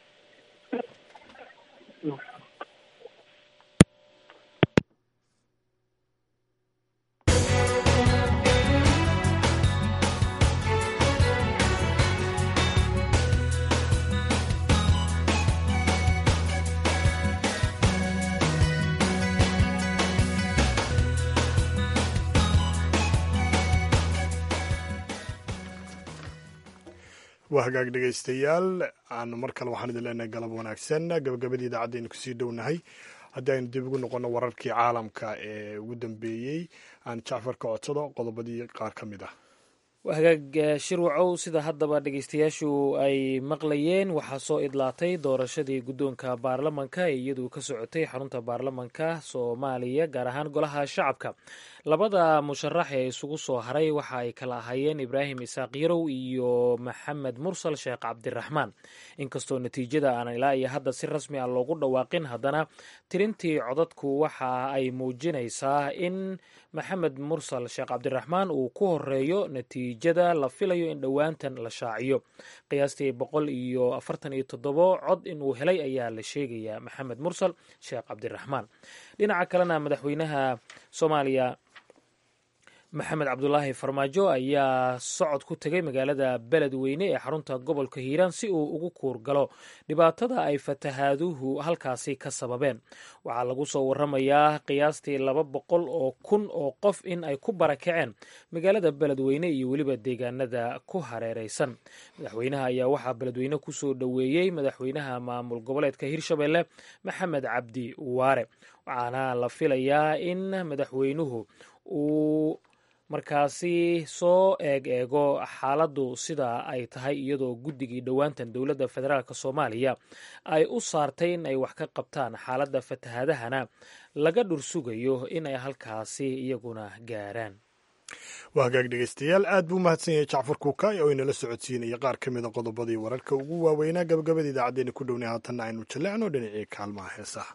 waa hagaag dhegaystayaal aan mar kale waxaan idin leenahay galab wanaagsan gabagabadii idaacaddeenu kusii dhownahay haddii aynu dib ugu noqono wararkii caalamka ee ugu dambeeyey aan jacfar ka codsado qodobadii qaar ka mid ah waa hagaag shirwacow sida haddaba dhegeystayaashu ay maqlayeen waxaa soo idlaatay doorashadii guddoonka baarlamanka ee iyadu ka socotay xarunta baarlamanka soomaaliya gaar ahaan golaha shacabka labada musharax ee isugu soo haray waxa ay kala ahaayeen ibraahim isaaq yarow iyo maxamed mursal sheekh cabdiraxmaan inkastoo natiijada aanan ilaa iyo hadda si rasmi ah loogu dhawaaqin haddana tirintii codadku waxa ay muujinaysaa in maxamed mursal sheekh cabdiraxmaan uu ku horeeyo natiijada la filayo in dhowaantan la shaaciyo qiyaastii boqol iyo afartan iyo toddobo cod inuu helay ayaa la sheegayaa maxamed mursal sheekh cabdiraxmaan dhinaca kalena madaxweynaha soomaaliya maxamed cabdulaahi farmaajo ayaa socod ku tegay magaalada beledweyne ee xarunta gobolka hiiraan si uu ugu kuurgalo dhibaatada ay fatahaaduhu halkaasi ka sababeen waxaa lagu soo waramayaa qiyaastii laba boqol oo kun oo qof in ay ku barakaceen magaalada beledweyne iyo weliba deegaanada ku hareereysan madaxweynaha ayaa waxaa beledweyne kusoo dhoweeyey madaxweynaha maamul goboleedka hirshabelle maxamed cabdi waare waxaana la filayaa in madaxweynuhu uu markaasi soo eeg eego xaaladdu sida ay tahay iyadoo guddigii dhowaantan dowladda federaalk soomaaliya ay u saartay in ay wax ka qabtaan xaaladda fatahaadahana laga dhursugayo in ay halkaasi iyaguna gaaraan waa hagaag dhegeystayaal aad buu mahadsan yahay jacfar kuukay oo inala socodsiinaya qaar ka mida qodobadii wararka ugu waaweynaa gabagabada idaacaddeenna ku dhownay haatanna aynu jallecno dhinacii kaalmaha heesaha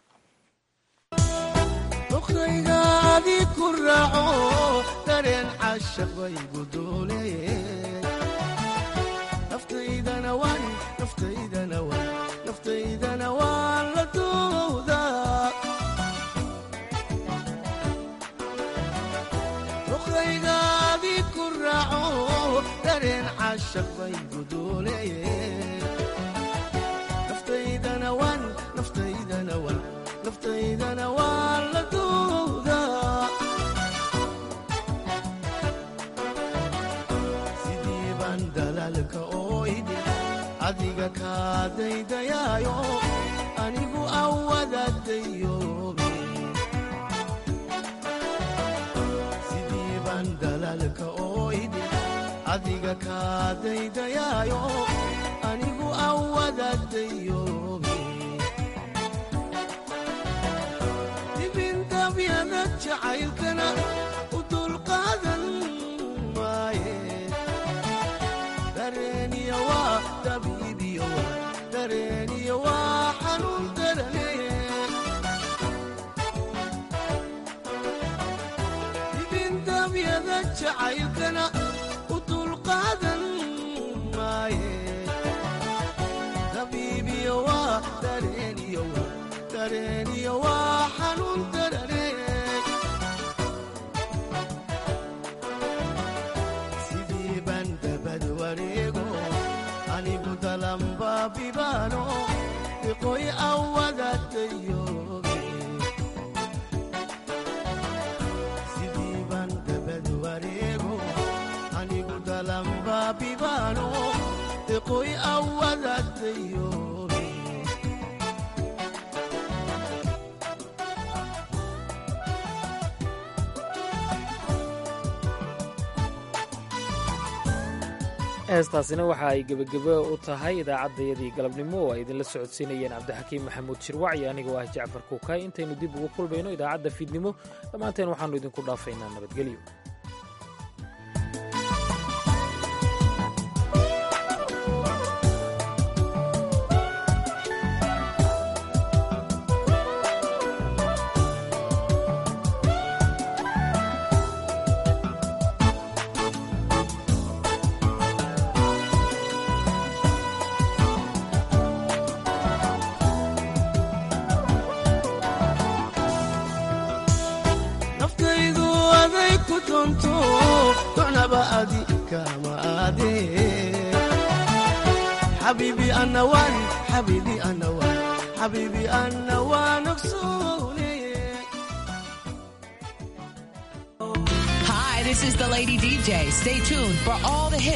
doqdaygaadii ku raaco dareen cashaq baygu duuleye naftaydana waan naftaydana waan naftaydana waan la duudaa doqdaygaadii ku raaco dareen cashaq baygu duuleye naftaydana waan naftaydana waan naftaydana waan la duudaa sidii baan dalaalka ooydi adiga kaa daydayaayo anigu awadadayobe sidii baan dalaalka ooydi adiga kaa daydayaayo anigu awadadayobe dibindabyada jacaylkana u dulqaadan maaye dareeniya waa dabiibiyo waa dareeniya waa xanuun darane dibindabyada jacaylkana u dulqaadan maaye dabiibiyo waa dareeniyo waa dareeniyo waa xanuun darane sidii baan dabad wareego anigu dalanbaabibaano iqoy awadadayobe sidii baan dabad wareego anigu dalanbaabibaano iqoy awadadayobe heestaasina waxa ay gebagebo u tahay idaacaddayadii galabnimo oo ay idinla socodsiinayeen cabdixakiim maxamuud shirwac iyo anigoo ah jacfar kuukay intaynu dib ugu kulmayno idaacadda fiidnimo dhammaanteen waxaannu idinku dhaafaynaa nabadgelyo naftaydu aday ku doonto docnaba adi kama aade xabiibi ana waan xabiibi ana waan xabiibi ana waan ogsoone Hi, this is the Lady DJ. Stay tuned for all the hits.